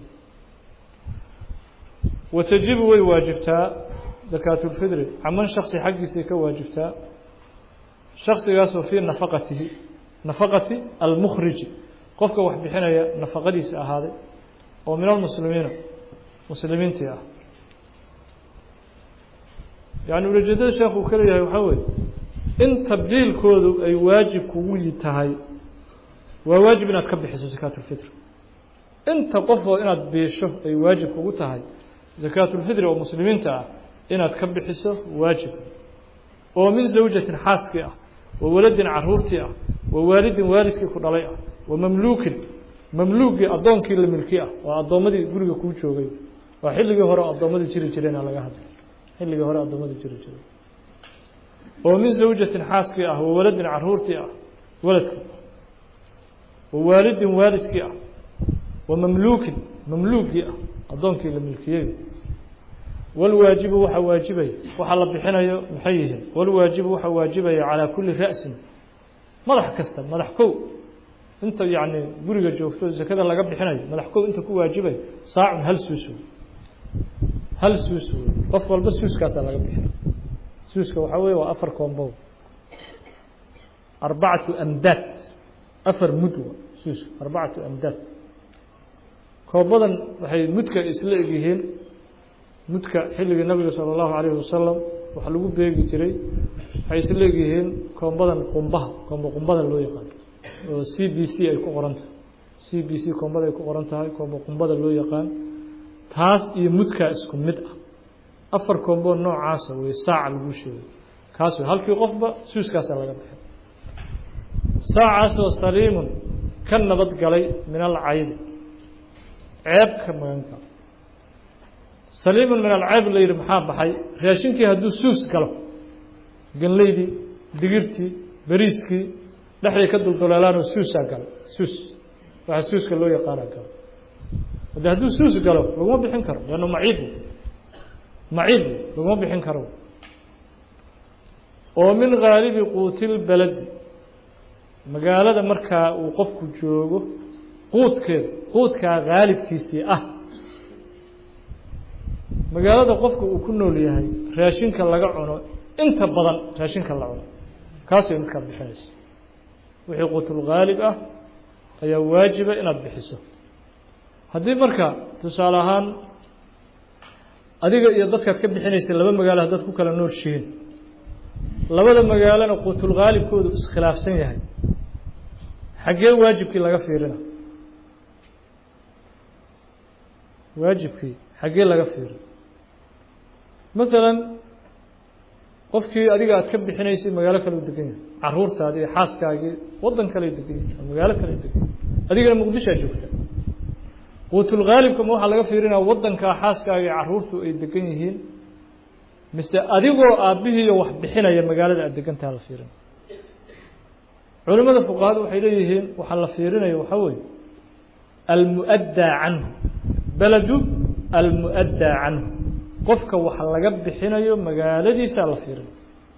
watajibu way waajibtaa zakaatulfidri caman shaksi xaggiisay ka waajibtaa shaksigaasoo fii nafaqatihi nafaqati almukhriji qofka wax bixinaya nafaqadiisa ahaaday oo min almuslimiina muslimiintii ah yani ulajeedada sheekh uu ka leeyahay waxaa weeye in tabdiilkoodu ay waajib kugu tahay waa waajib inaad ka bixiso zakaatulfitr inta qofoo inaad biisho ay waajib kugu tahay zakaatulfidri oo muslimiinta ah inaad ka bixiso waajib oo min zawjatin xaaskii ah wa waladin caruurtii ah wa waalidin waalidkii ku dhalay ah wa mamluukin mamluugii addoonkii la milki ah waa addoommadii guriga kuu joogay waa xilligii hore addoommadii jiri jireenaa laga hadlay xilligii hore addoommadii jiri jiray oo min zawjatin xaaskii ah wa waladin caruurtii ah waladkii wa waalidin waalidkii ah wa mamluukin mamluugii ah addoonkii la milkiyey walwaajibu waxaa waajibaya waxaa la bixinayo maxay yihiin walwaajibu waxaa waajibaya calaa kulli ra'sin madax kasta madax kow inta yacni guriga joogto zakada laga bixinayo madax kow inta ku waajibaya saacun hal suus wey hal suus wey qof walba suuskaasaa laga bixinay suuska waxaa weeye waa afar koombow arbacatu amdaad afar mudwa suus arbacatu amdaad koobadan waxay mudka isla egyihiin mudka xilligii nabiga salى اllahu alayhi wasalam waxa lagu beegi jiray waxay isla egyihiin koombadan qumbaha koomba qumbada loo yaqaan oo c b c ay ku qoran tahay c b c koombada ay ku qoran tahay koomba qumbada loo yaqaan taas iyo mudkaa isku mid ah afar koombo noocaasa wey saaca lagu sheegay kaas wey halkii qofba suuskaasaa laga bixin saacaasoo saliimun ka nabad galay min alcaybi ceeb ka magan galo saliimun min alcayb la yidhi maxaa baxay raashinkii hadduu suus galo ganleydii digirtii beriiskii dhexday ka dulduleelaanoo suusaa galay suus waxaa suuska loo yaqaanaa galo de hadduu suus galo laguma bixin karo leanna maciib maciib laguma bixin karo oo min haalibi quutilbaladi magaalada markaa uu qofku joogo quudkeeda quudkaa haalibkiisii ah magaalada qofka uu ku nool yahay raashinka laga cuno inta badan raashinka la cuno kaas way midkaad bixinayso wixii quutulghaalib ah ayaa waajiba inaad bixiso haddii marka tusaale ahaan adiga iyo dadkaad ka bixinaysa laba magaalo haddaad ku kala noorshihiin labada magaalona quutulghaalibkoodu iskhilaafsan yahay xaggee waajibkii laga fiirina waajibkii xaggee laga fiirin masalan qofkii adiga aad ka bixinaysay magaalo kale u degan yahay caruurtaadi iyo xaaskaagii waddan kale degan yahay magaalo kale degan yahay adigana muqdishoa joogta quutulghaalibka ma waxaa laga fiirinaya waddankaa xaaskaaga iyo caruurtu ay degan yihiin mise adigoo aabbihiiyo wax bixinaya magaalada aad degantaha la fiirinaya culimada fuqahadu waxay leeyihiin waxaa la fiirinaya waxaa weeye almu'addaa canhu beledu almu'addaa canhu qofka wax laga bixinayo magaaladiisaa la fiirinaya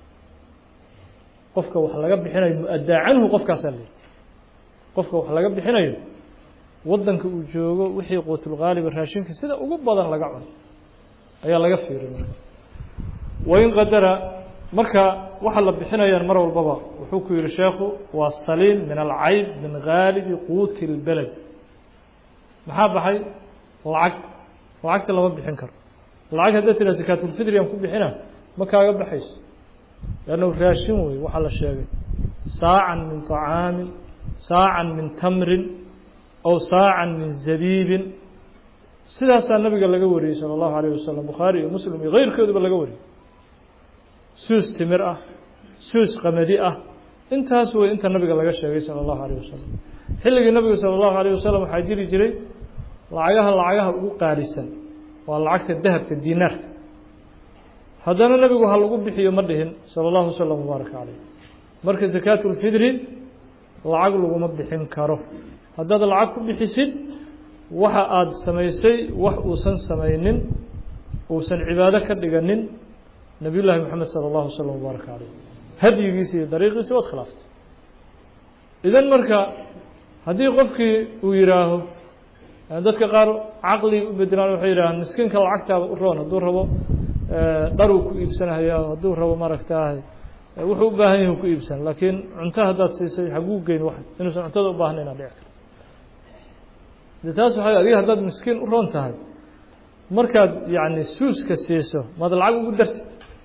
qofka wax laga bixinayo mu-addaa canhu qofkaasaa la yihi qofka wax laga bixinayo waddanka uu joogo wixii quutulgaaliba raashinka sida ugu badan laga cuno ayaa laga fiirin marka wain qadara marka waxa la bixinayaan mar walbaba wuxuu ku yihi sheekhu waa saliim min alcayb min gaalibi quuti اlbeled maxaa baxay lacag lacagta lama bixin karo lacag haddaad tiraa sakaatulfidri aan ku bixina ma kaaga baxayso lannu raashin wey waxaa la sheegay saacan min طacaamin saacan min tamrin aw saacan min zabiibin sidaasaa nabiga laga wariyey salى اllahu alayه wasalam bukhaari iyo muslim iyo keyrkooduba laga wariyey suus timir ah suus qamadi ah intaas wey inta nabiga laga sheegay salى اllahu alayه wasalam xilligii nabiga salى اllahu alayه wasalam waxaa jiri jiray lacagaha lacagaha ugu qaalisan waa lacagta dahabka dinaarka haddana nebigu ha lagu bixiyo ma dhihin salى اllahu waslm wbaaraka calayh marka zakaat اlfidri lacag laguma bixin karo haddaad lacag ku bixisid waxa aada samaysay wax uusan samaynin uusan cibaado ka dhiganin nabiy llaahi moxamed salى اllahu waslm wbaaraka calayh hadyigiisi iyo dariiqiisi waad khilaaftay idan marka haddii qofkii uu yihaaho dadka qaar caqli u bedelaan waxay yidhahaan miskiinka lacagtaaba u roon hadduu rabo dharuu ku iibsanahaya hadduu rabo maaragtaah wuxuu u baahan yahi ku iibsan laakiin cunto haddaad siisay haguu geyn wax inuusan cuntada u baahnayn aa dhici karto de taas waxay adiga haddaad miskiin u roon tahay markaad yacni suuska siiso maad lacag ugu darti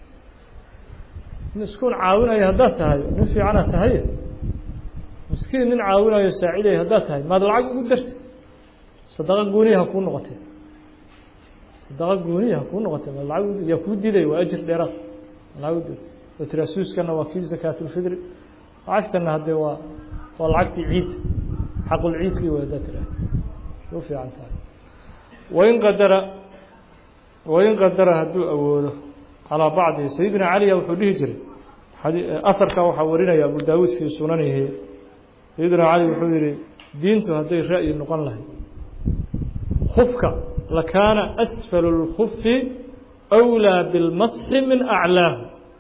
miskuun caawinayo haddaad tahay nin fiicanaad tahay miskiin nin caawinayo saacidayo haddaad tahay maad lacag ugu darti sadaqa gooniya ha kuu noqotee sadaqa gooniya ha kuu noqotee ma lacag yaa kuu diday waa ajir dheeraad lacag u dirta oo tiraa suuskana waa kii zakaatulfidri lacagtana haddee waa waa lacagtii ciid xaqul ciidkii way haddaad tiraa u fiican tahay wain qadara wain qadara hadduu awoodo calaa bacdi sayidina caliya wuxuu dhihi jiray aharka waxaa warinaya abu daawuud fii sunanihi sayidina cali wuxuu yihi diintu hadday ra'yi noqon lahayd kufka lakaana asfal اlkufi أwlىa biاlmasxi min aclaahu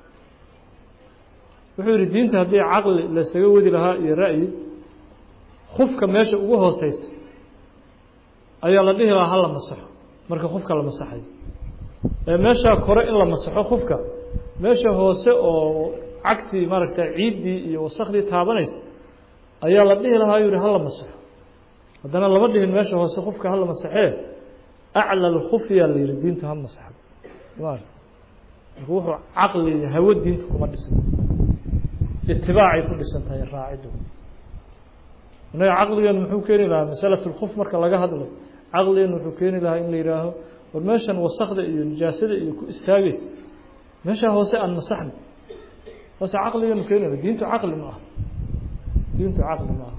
wuxuu yihi diinta haddii caqli lasaga wadi lahaa iyo ra'yi kufka meesha ugu hooseysa ayaa la dhihi lahaa hala masaxo marka kufka la masaxayo ee meeshaa kore in la masaxo kufka meesha hoose oo cagtii maaragta ciiddii iyo wasakdii taabanaysa ayaa la dhihi lahaa yihi hala masaxo haddana lama dhihin meesha hoose kufka hala masaxee aclى اlkufyaa la yihi diintu ha masaxo marka wuxuu caqli hawo diinta kuma dhisan itibaacay ku dhisan tahay raacidu innaga caqligeenu muxuu keeni lahaa masalaة اlkuf marka laga hadlo caqligeenu wuxuu keeni lahaa in la yihaaho war meeshan wasakda iyo nijaasada iyo ku istaageysa meeshaa hoose aan masaxno hoose caqligeenu keeni laha diintu caqli ma aha diintu caqli ma aha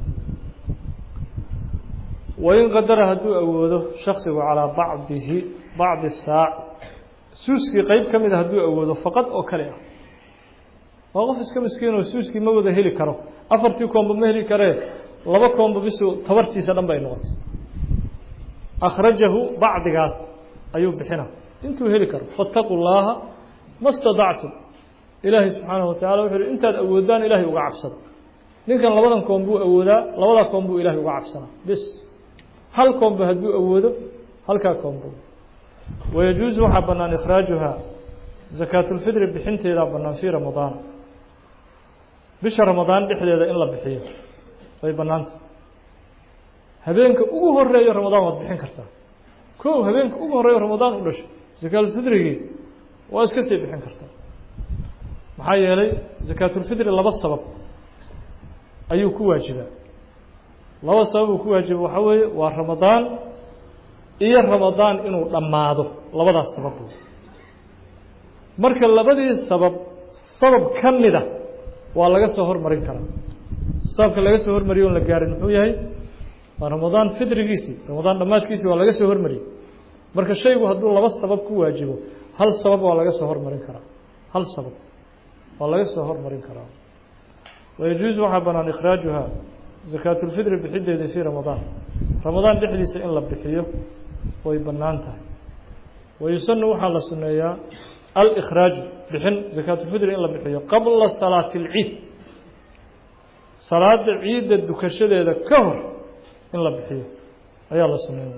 wain qadara hadduu awoodo shaksigu calaa bacdihi bacdi saac suuskii qeyb ka mida hadduu awoodo faqad oo kale ah waa qof iska miskiin oo suuskii ma wada heli karo afartii koomba ma heli karee laba koomba bisu tabartiisa dhan bay noqotay akhrajahu bacdigaas ayuu bixina intuu heli karo faataquu llaaha ma stadactum ilaahay subxaanahu watacala wuxuu uhi intaad awoodaan ilaahay uga cabsada ninkan labadan koom buu awoodaa labadaa koom buu ilaahay uga cabsanaa bis hal koomba hadduu awoodo halkaa koomba wayajuusu waxaa bannaan ikhraajuhaa zakaatulfidri bixinteedaa bannaan fii ramadaan bisha ramadaan dhexdeeda in la bixiyo way bannaanta habeenka ugu horeeyo ramadaan waad bixin kartaa kow habeenka ugu horeeyo ramadaan u dhasho zakaatulfidrigii waa iska sii bixin kartaa maxaa yeelay zakaatulfidri laba sabab ayuu ku waajibaa laba sabab uu ku waajiba waxaa weeye waa ramadaan iyo ramadaan inuu dhammaado labadaas sabab wey marka labadii sabab sabab ka mida waa laga soo hormarin karaa sababka laga soo hormariyo on la gaarin muxuu yahay waa ramadaan fidrigiisii ramadaan dhammaadkiisii waa laga soo hormariyey marka shaygu hadduu laba sabab ku waajibo hal sabab waa laga soo hormarin karaa hal sabab waa laga soo hormarin karaa wayajuuز waxaa banaan ikhraajuha zakaatulfidri bixideeda fii ramadaan ramadaan dhexdiisa in la bixiyo way bannaan tahay wayusanu waxaa la suneeyaa alikhraaju bixin zakaatulfidri in la bixiyo qabla salaati اlciid salaada ciidda dukashadeeda ka hor in la bixiyo ayaa la suneeya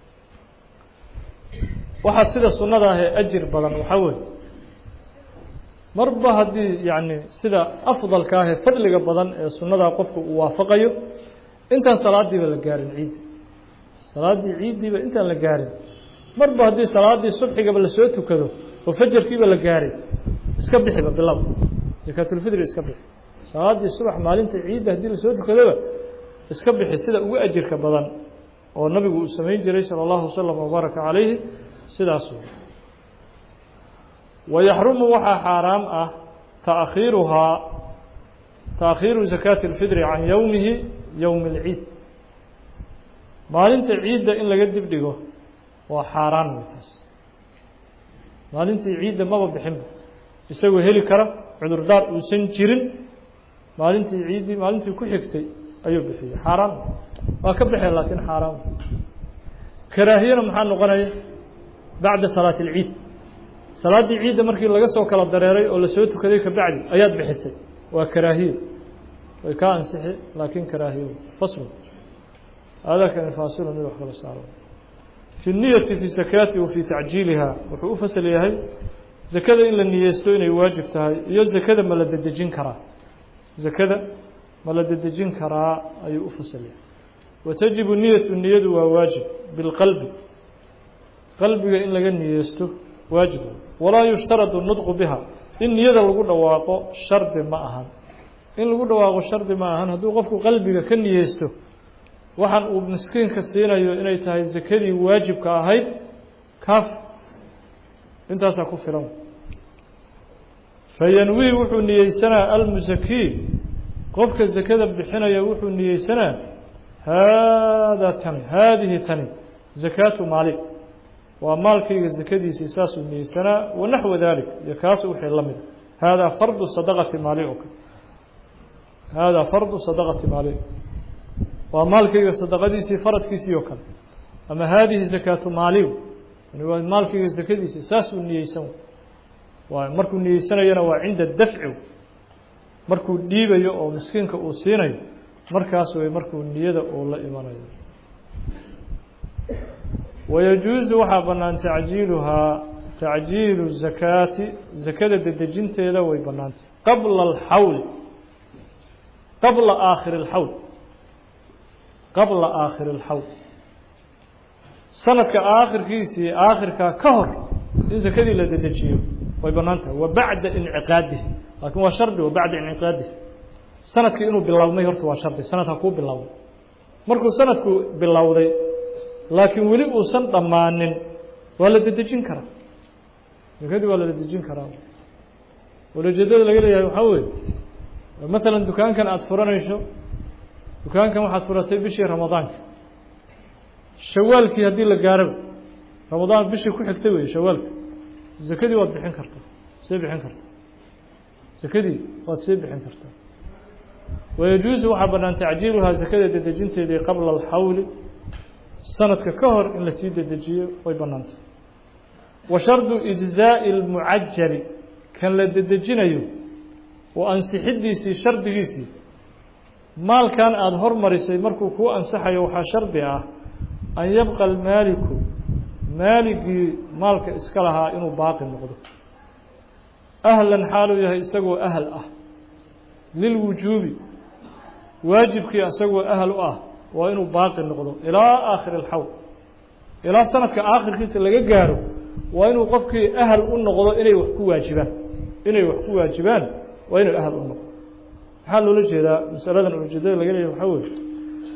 waxaa sida sunnada ah ee ajir badan waxaa weeye marba haddii yacni sida afdalka ah ee fadliga badan ee sunnadaa qofku uu waafaqayo intaan salaadiiba la gaarin ciiddi salaaddii ciiddiiba intaan la gaarin marba haddii salaaddii subxigaba lasoo tukado oo fajarkiiba la gaaray iska bixiba bilow zakaatulfidri iska bixi salaaddii subax maalinta ciidda haddii lasoo tukadoba iska bixi sida ugu ajirka badan oo nabigu uu samayn jiray salى اllahu waslm wbaaraka calayhi sidaas wayaxrumu waxaa xaaraam ah taakhiiruhaa taakhiiru zakaati اlfidri can yowmihi yowmi اlciid maalinta ciidda in laga dib dhigo waa xaaraan wey taas maalintii ciidda maba bixinba isagoo heli kara cudurdaar uusan jirin maalintii ciiddii maalintii ku xigtay ayuu bixiyey xaaraan waa ka baxeen laakiin xaaraan karaahiyana maxaa noqonaya bacda salaati اlciid salaaddii ciidda markii laga soo kala dareeray oo lasoo tukaday kabacdi ayaad bixisay waa karaahiyo way kaa ansixi laakiin karaahiyo fasl aadaakani faasilu mid wax kala saaro fi niyati fi zakaati wa fi tacjiiliha wuxuu u fasal yahay zakada in la niyeysto inay waajib tahay iyo zakada ma la dedejin karaa zakada ma la dedejin karaa ayuu u fasal yahay watajibu niyatu niyadu waa waajib bilqalbi qalbiga in laga niyeysto waajib walaa yushtaradu nudqu biha in niyada lagu dhawaaqo shardi ma ahan in lagu dhawaaqo shardi ma ahan hadduu qofku qalbiga ka niyeysto waxaan uu miskiinka siinayo inay tahay zakadii waajibka ahayd kaaf intaasaa ku filan fayanwii wuxuu niyeysanaa almusakii qofka zakada bixinaya wuxuu niyeysanaa haadaa tani haadihi tani zakaatu maali waa maalkayga zakadiisii saasuu niyeysanaa wanaxwa dalik iyo kaas wixii la mida haadaa fardu sadaqati maali oo kale haadaa fardu sadaqati maali waa maalkayga sadaqadiisii faradkiisii oo kale ama haadihi zakaatu maaliw yani waa maalkayga zakadiisii saasuu niyeysan waa markuu niyeysanayana waa cinda dafci markuu dhiibayo oo miskiinka uu siinayo markaas way markuu niyada uu la imanayo wayajuuzu waxaa bannaan tacjiiluhaa tacjiilu zakaati zakada dedejinteeda way bannaantay qabla alxawl qabla aakhiri اlxawl qabla aakhiri اlxawl sanadka aakhirkiisii aakhirkaa ka hor in zakadii la dedejiyo way bannaan tahay wa bacda inciqaadihi laakiin waa shardi wa bacda inciqaadihi sanadkii inuu bilowmay horta waa shardi sanadka kuu bilowday markuu sanadku bilowday laakiin weli uusan dhammaanin waa la dedejin karaa zakadii waa la dedejin karaa walajeedada laga leeyahay waxaa weeye matalan dukaankan aada furanayso dukaankan waxaad furatay bishii ramadaanka shawaalkii haddii la gaaraba ramadaan bishii ku xigtay wey shawaalka zakadii waad bixin kartaa see bixin kartaa zakadii waad sii bixin kartaa wayajuusu waxaa bannaan tacjiiluhaa zakada dedejinteedii qabla alxawli sanadka ka hor in lasii dedejiyo way bannaantay wa shardu ijzaa'i اlmucajali kan la dedejinayo oo ansixidiisii shardigiisii maalkan aada hormarisay markuu kuu ansaxayo waxaa shardi ah an yabqa almaaliku maaligii maalka iska lahaa inuu baaqi noqdo ahlan xaaluu yahay isagoo ahal ah lilwujuubi waajibkii isagoo ahal u ah waa inuu baaqi noqdo ilaa aakhiri alxawl ilaa sanadka aakhirkiisa laga gaaro waa inuu qofkii ahal u noqdo inay wax ku waajibaan inay wax ku waajibaan waa inuu ahal u noqdo maxaa loola jeedaa masaladan ujeedada laga leeyahy waxaa weye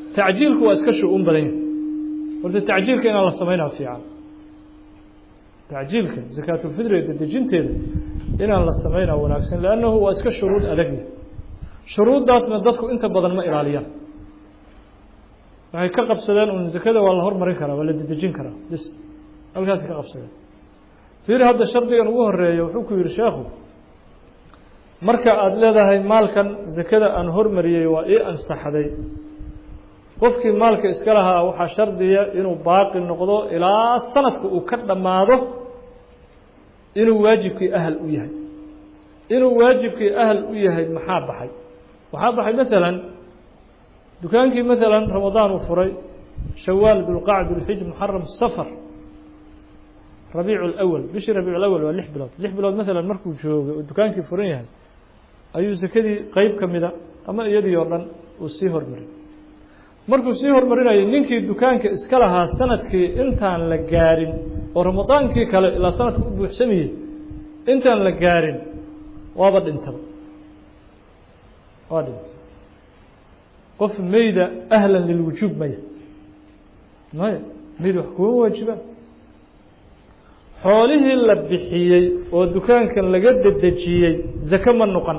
tacjiilku waa iska shu-uun badan yahay horta tacjiilka inaan la samaynaa fiican tacjiilka zakaatulfidriga dedejinteeda inaan la samaynaa wanaagsan lannahu waa iska shuruud adagya shuruuddaasna dadku inta badan ma ilaaliyaan waxay ka qabsadeen un zakada waa la hormarin karaa waa la dedejin karaa bis halkaasay ka qabsadeen fiir hadda shardigan ugu horeeya wuxuu ku yihi sheekhu marka aada leedahay maalkan zakada aan hormariyey waa ii ansaxday qofkii maalka iska lahaa waxaa shardiya inuu baaqi noqdo ilaa sanadka uu ka dhammaado inuu waajibkii ahal u yahay inuu waajibkii ahal u yahay maxaa baxay waxaa baxay maalan dukaankii maalan ramadaan uu furay shawaal dulqacd dulxij muxaram safar rabiicu lawal bishii rabiicu lawal waa lix bilood lix bilood maalan markuu joogay oo dukaankii furan yahay ayuu sakadii qeyb ka mida ama iyadii oo dhan uu sii hormaray markuu sii hormarinayay ninkii dukaanka iska lahaa sanadkii intaan la gaarin oo ramadaankii kale ilaa sanadka u buuxsamayey intaan la gaarin waaba dhintaba waa dhintay qof meyda ahlan lilwujuub maya maya meyd wax kuma waajibaan xoolihii la bixiyey oo dukaankan laga dedejiyey zako ma noqon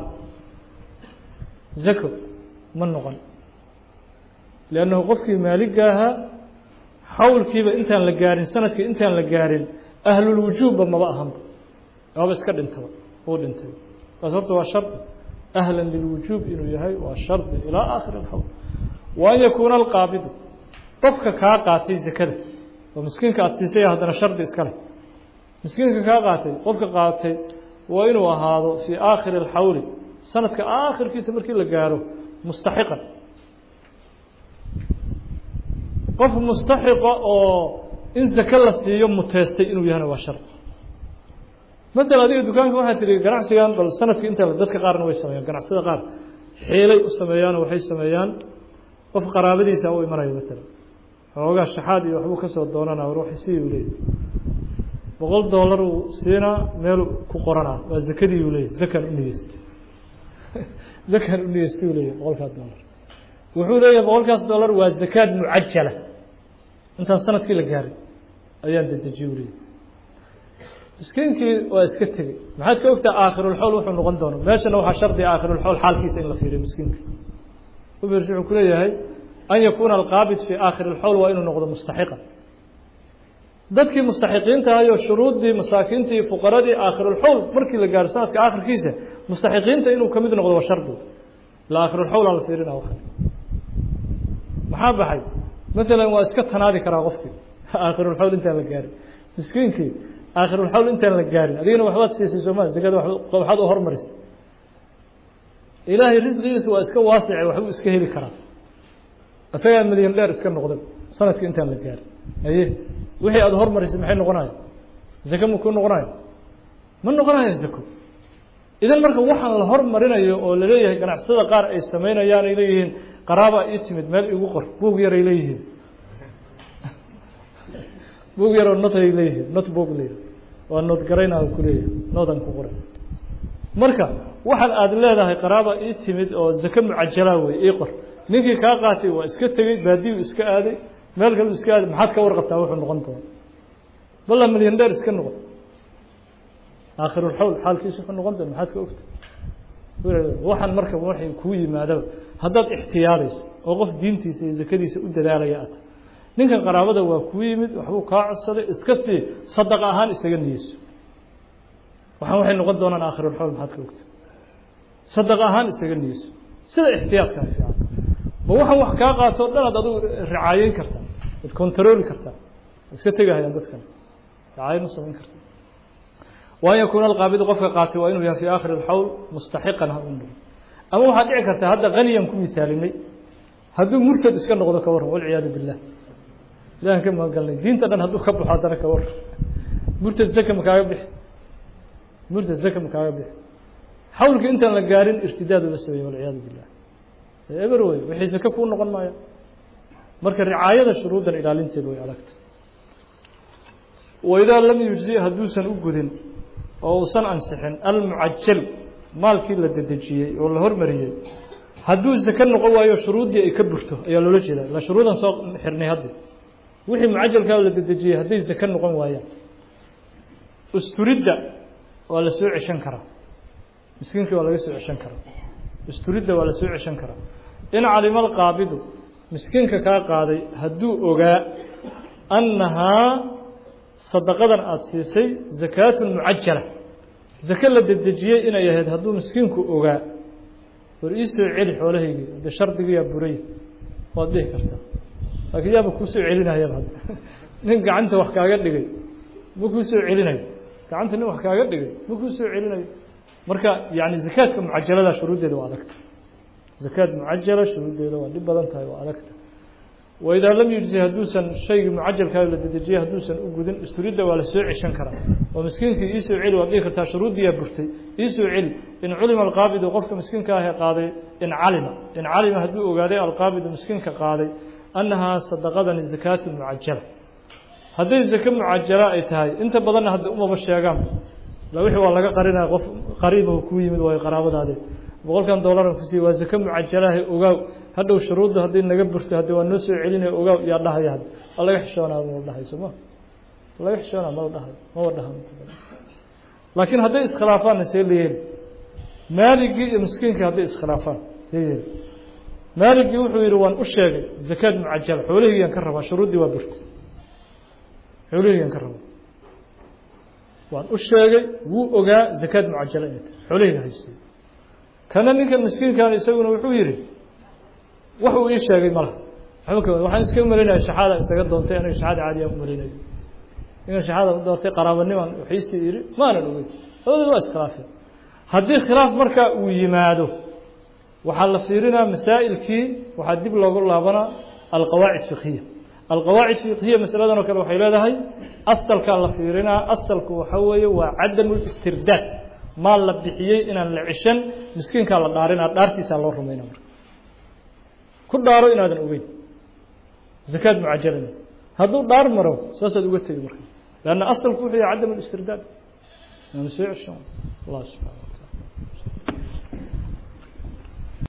zako ma noqon liannahu qofkii maaligga ahaa xawlkiiba intaan la gaarin sanadkii intaan la gaarin ahlulwujuubba maba ahanba waaba iska dhintaba uu dhintay taas horta waa shardi ahlan lilwujuub inuu yahay waa shardi ilaa aakhiri alxawl wa an yakuuna alqaabidu qofka kaa qaatay zakada oo miskiinka aada siisay haddana shardi iska leh miskiinka kaa qaatay qofka qaatay waa inuu ahaado fii aakhiri alxawli sanadka aakhirkiisa markii la gaaro mustaxiqan qof mustaxiqa oo in zake la siiyo muteestay inuu yahana waa shardi matala adiga dukaanka waxaa tihi ganacsigan bal sanadkii inta dadka qaarna way sameeyaan ganacsada qaar xiilay u sameeyaan waxay sameeyaan qof qaraabadiisa u imanayo matala xoogaa shaxaad iyo waxbuu kasoo doonana war waxay sii u leeyahy boqol dollar uu siinaa meel ku qoranaa waa zakadii uu leeyahy zakan u niyeystay zakan u niyeystay uu leeyahy boqolkaas dollar wuxuu leeyahay boqolkaas dollar waa zakaad mucajala intaan sanadkii la gaaray ayaan dedejiyey u leeyahy miskiinkii waa iska tegey maxaad ka ogtaa aakhirulxowl wuxuu noqon doono meeshana waxaa shardiga aakhirulxowl xaalkiisa in la fiiriyo miskiinka ubers wuxuu ku leeyahay an yakuuna alqaabid fii aakhiri اlxowl waa inuu noqdo mustaxiqa dadkii mustaxiqiinta ahayo shuruuddii masaakiintii fuqaradii aakhirulxowl markii la gaaro sanadka aakhirkiisa mustaxiqiinta inuu ka mid noqdo waa shardi ila aakhirulxowl aan la fiirina wa maxaa baxay maalan waa iska tanaadi karaa qofkii aakhirulxowl intaan la gaarin miskiinkii aakhirulxawl intaan la gaarin adigana waxbaad siisay sooma zakada waxaad u hormarisay ilaahay risqigiisa waa iska waasice waxbuu iska heli karaa isagaa milyan dheer iska noqday sanadkii intaan la gaarin aye wixii aada hormarisay maxay noqonayo zake ma kuu noqonayo ma noqonayo zako idan marka waxaan la hormarinayo oo laleeyahay ganacsatada qaar ay sameynayaan ay leeyihiin qaraaba ii timid meel igu qor buug yar ay leeyihiin buug yaroo not ay leeyihiin not boog leeyihi waa nood garayna ku leeyahay noodan ku qoray marka waxaan aada leedahay qaraaba ii timid oo zake mucajalaa wey ii qor ninkii kaa qaatay waa iska tegey baadiyu iska aaday meel kalu iska aaday maxaad ka warqabtaa wuxuu noqon doona balla milyan dheer iska noqon aakhirulxawl xaalkiisa wuxuu noqon doona maxaad ka ogta waxaan marka waxay kuu yimaadaba haddaad ixtiyaadayso oo qof diintiisa iyo zakadiisa u dadaalaya ata ninkan qaraabada waa kuu yimid waxbuu kaa codsaday iska sii sadaqa ahaan isaga niyeyso waxaan waxay noqon doonaan aakhirulxawl maxaad ka ogta sadaqa ahaan isaga niyeyso sida ixtiyaadkaa fiican ma waxaan wax kaa qaato o dhan ad adigu ricaayeyn kartaa ad contarooli kartaa iska tegahayaan dadkan ricaayen u samayn karta wa an yakuuna alqaabidu qofka qaatay waa inuu yahay fi aakhiri alxawl mustaxiqan ha u noqdo ama waxaad dhici kartaa hadda haniyan ku misaalinay hadduu murtad iska noqdo ka warran walciyaadu billah ilahan ka magangalnay diinta dhan hadduu ka baxo haddana ka warran murtad zaka ma kaaga bixi murtad zaka ma kaaga bixi xawlka intaan la gaarin irtidaad uga sameeye walciyaadu billah eber wey wixii zake kuu noqon maayo marka ricaayada shuruuddan ilaalinteed way adagta waidaa lam yujzi hadduusan u gudin oo uusan ansixin almucajal maalkii la dedejiyey oo la hormariyey hadduu zake noqon waayo shuruuddii ay ka burto ayaa loola jeeda ila shuruudan soo xirnay hadda wixii mucajalkaa la dedejiyey hadday zake noqon waayaan usturidda waa la soo ceshan karaa miskiinkii waa laga soo ceshan karaa usturidda waa la soo ceshan karaa in calima alqaabidu miskiinka kaa qaaday hadduu ogaa annahaa sadaqadan aada siisay zakaatun mucajala zake la dedejiyey inay ahayd hadduu miskiinku ogaa war ii soo celi xoolahaygii de shardigiyaa buray waad dhihi kartaa laakiin yaaba kuu soo celinayaba hadda nin gacanta wax kaaga dhigay ma kuu soo celinayo gacanta nin wax kaaga dhigay ma kuu soo celinayo marka yani zakaadka mucajalada shuruuddeeda waa adagta zakaad mucajala shuruuddeeda waa dhib badan tahay waa adagta waidaa lam yujzi hadduusan shaygii mucajalkaa la dedejiyey hadduusan u gudin isturidda waa la soo ceshan karaa oo miskiinkii iisoo celi waad dhihi kartaa shuruuddiyaa burtay iisoo celi in culima alqaabidu qofka miskiinka ahee qaaday in calima in calima hadduu ogaaday alqaabidu miskiinka qaaday annahaa sadaqadani zakaatu mucajala hadday zake mucajala ay tahay inta badanna hadda umaba sheegaan la wixii waa laga qarinaya qof qariibahu kuu yimid waayo qaraabadaade boqolkan dollaran ku siiye waa zake mucajalahe ogaaw hadhow shuruudda haddii naga burto haddi waa noo soo celinaya ogaaw yaa dhahaya hadda waa laga xishoonaa mala dhahay soo ma laga xishoonaa mala dhahay maba dhahan laakiin hadday iskhilaafaanna see la yeeli maaligii iyo miskiinkii hadday iskhilaafaan see yeeli maaligii wuxuu yidhi waan u sheegay zakaad mucajala xoolahiyaan ka rabaa shuruuddii waa burtay xoolahiyaan ka rabaa waan u sheegay wuu ogaa zakaad mucajala inay tahay xoolahiyga haystay kana ninkan miskiinkan isaguna wuxuu yidhi wax uu ii sheegay malaha waxba ka waxaan iska malinaya shaxaada isaga doontay aniga shaxaada caadiya u malinayo ninkan shaxaada u doortay qaraabaniman waxiisii yidhi maanan ogeyn labadii waa iskhilaafeen haddii khilaaf markaa uu yimaado waxaa la fiirinaa masaa'ilkii waxaa dib loogu laabanaa alqawaacid fiqhiya alqawaacid fiqhiya masaladan oo kale waxay leedahay asalkaa la fiirinaa asalku waxa weeye waa cadamu listirdaad maal la bixiyey inaan la ceshan miskiinkaa la dhaarinaa dhaartiisaa loo rumayna marka ku dhaaro inaadan ogeyn zakaad mucajala inaad hadduu dhaar maro saasaad uga tegi marka leanna asalku wuxuu yahay cadam listirdaad inaanu soo ceshan allah subxana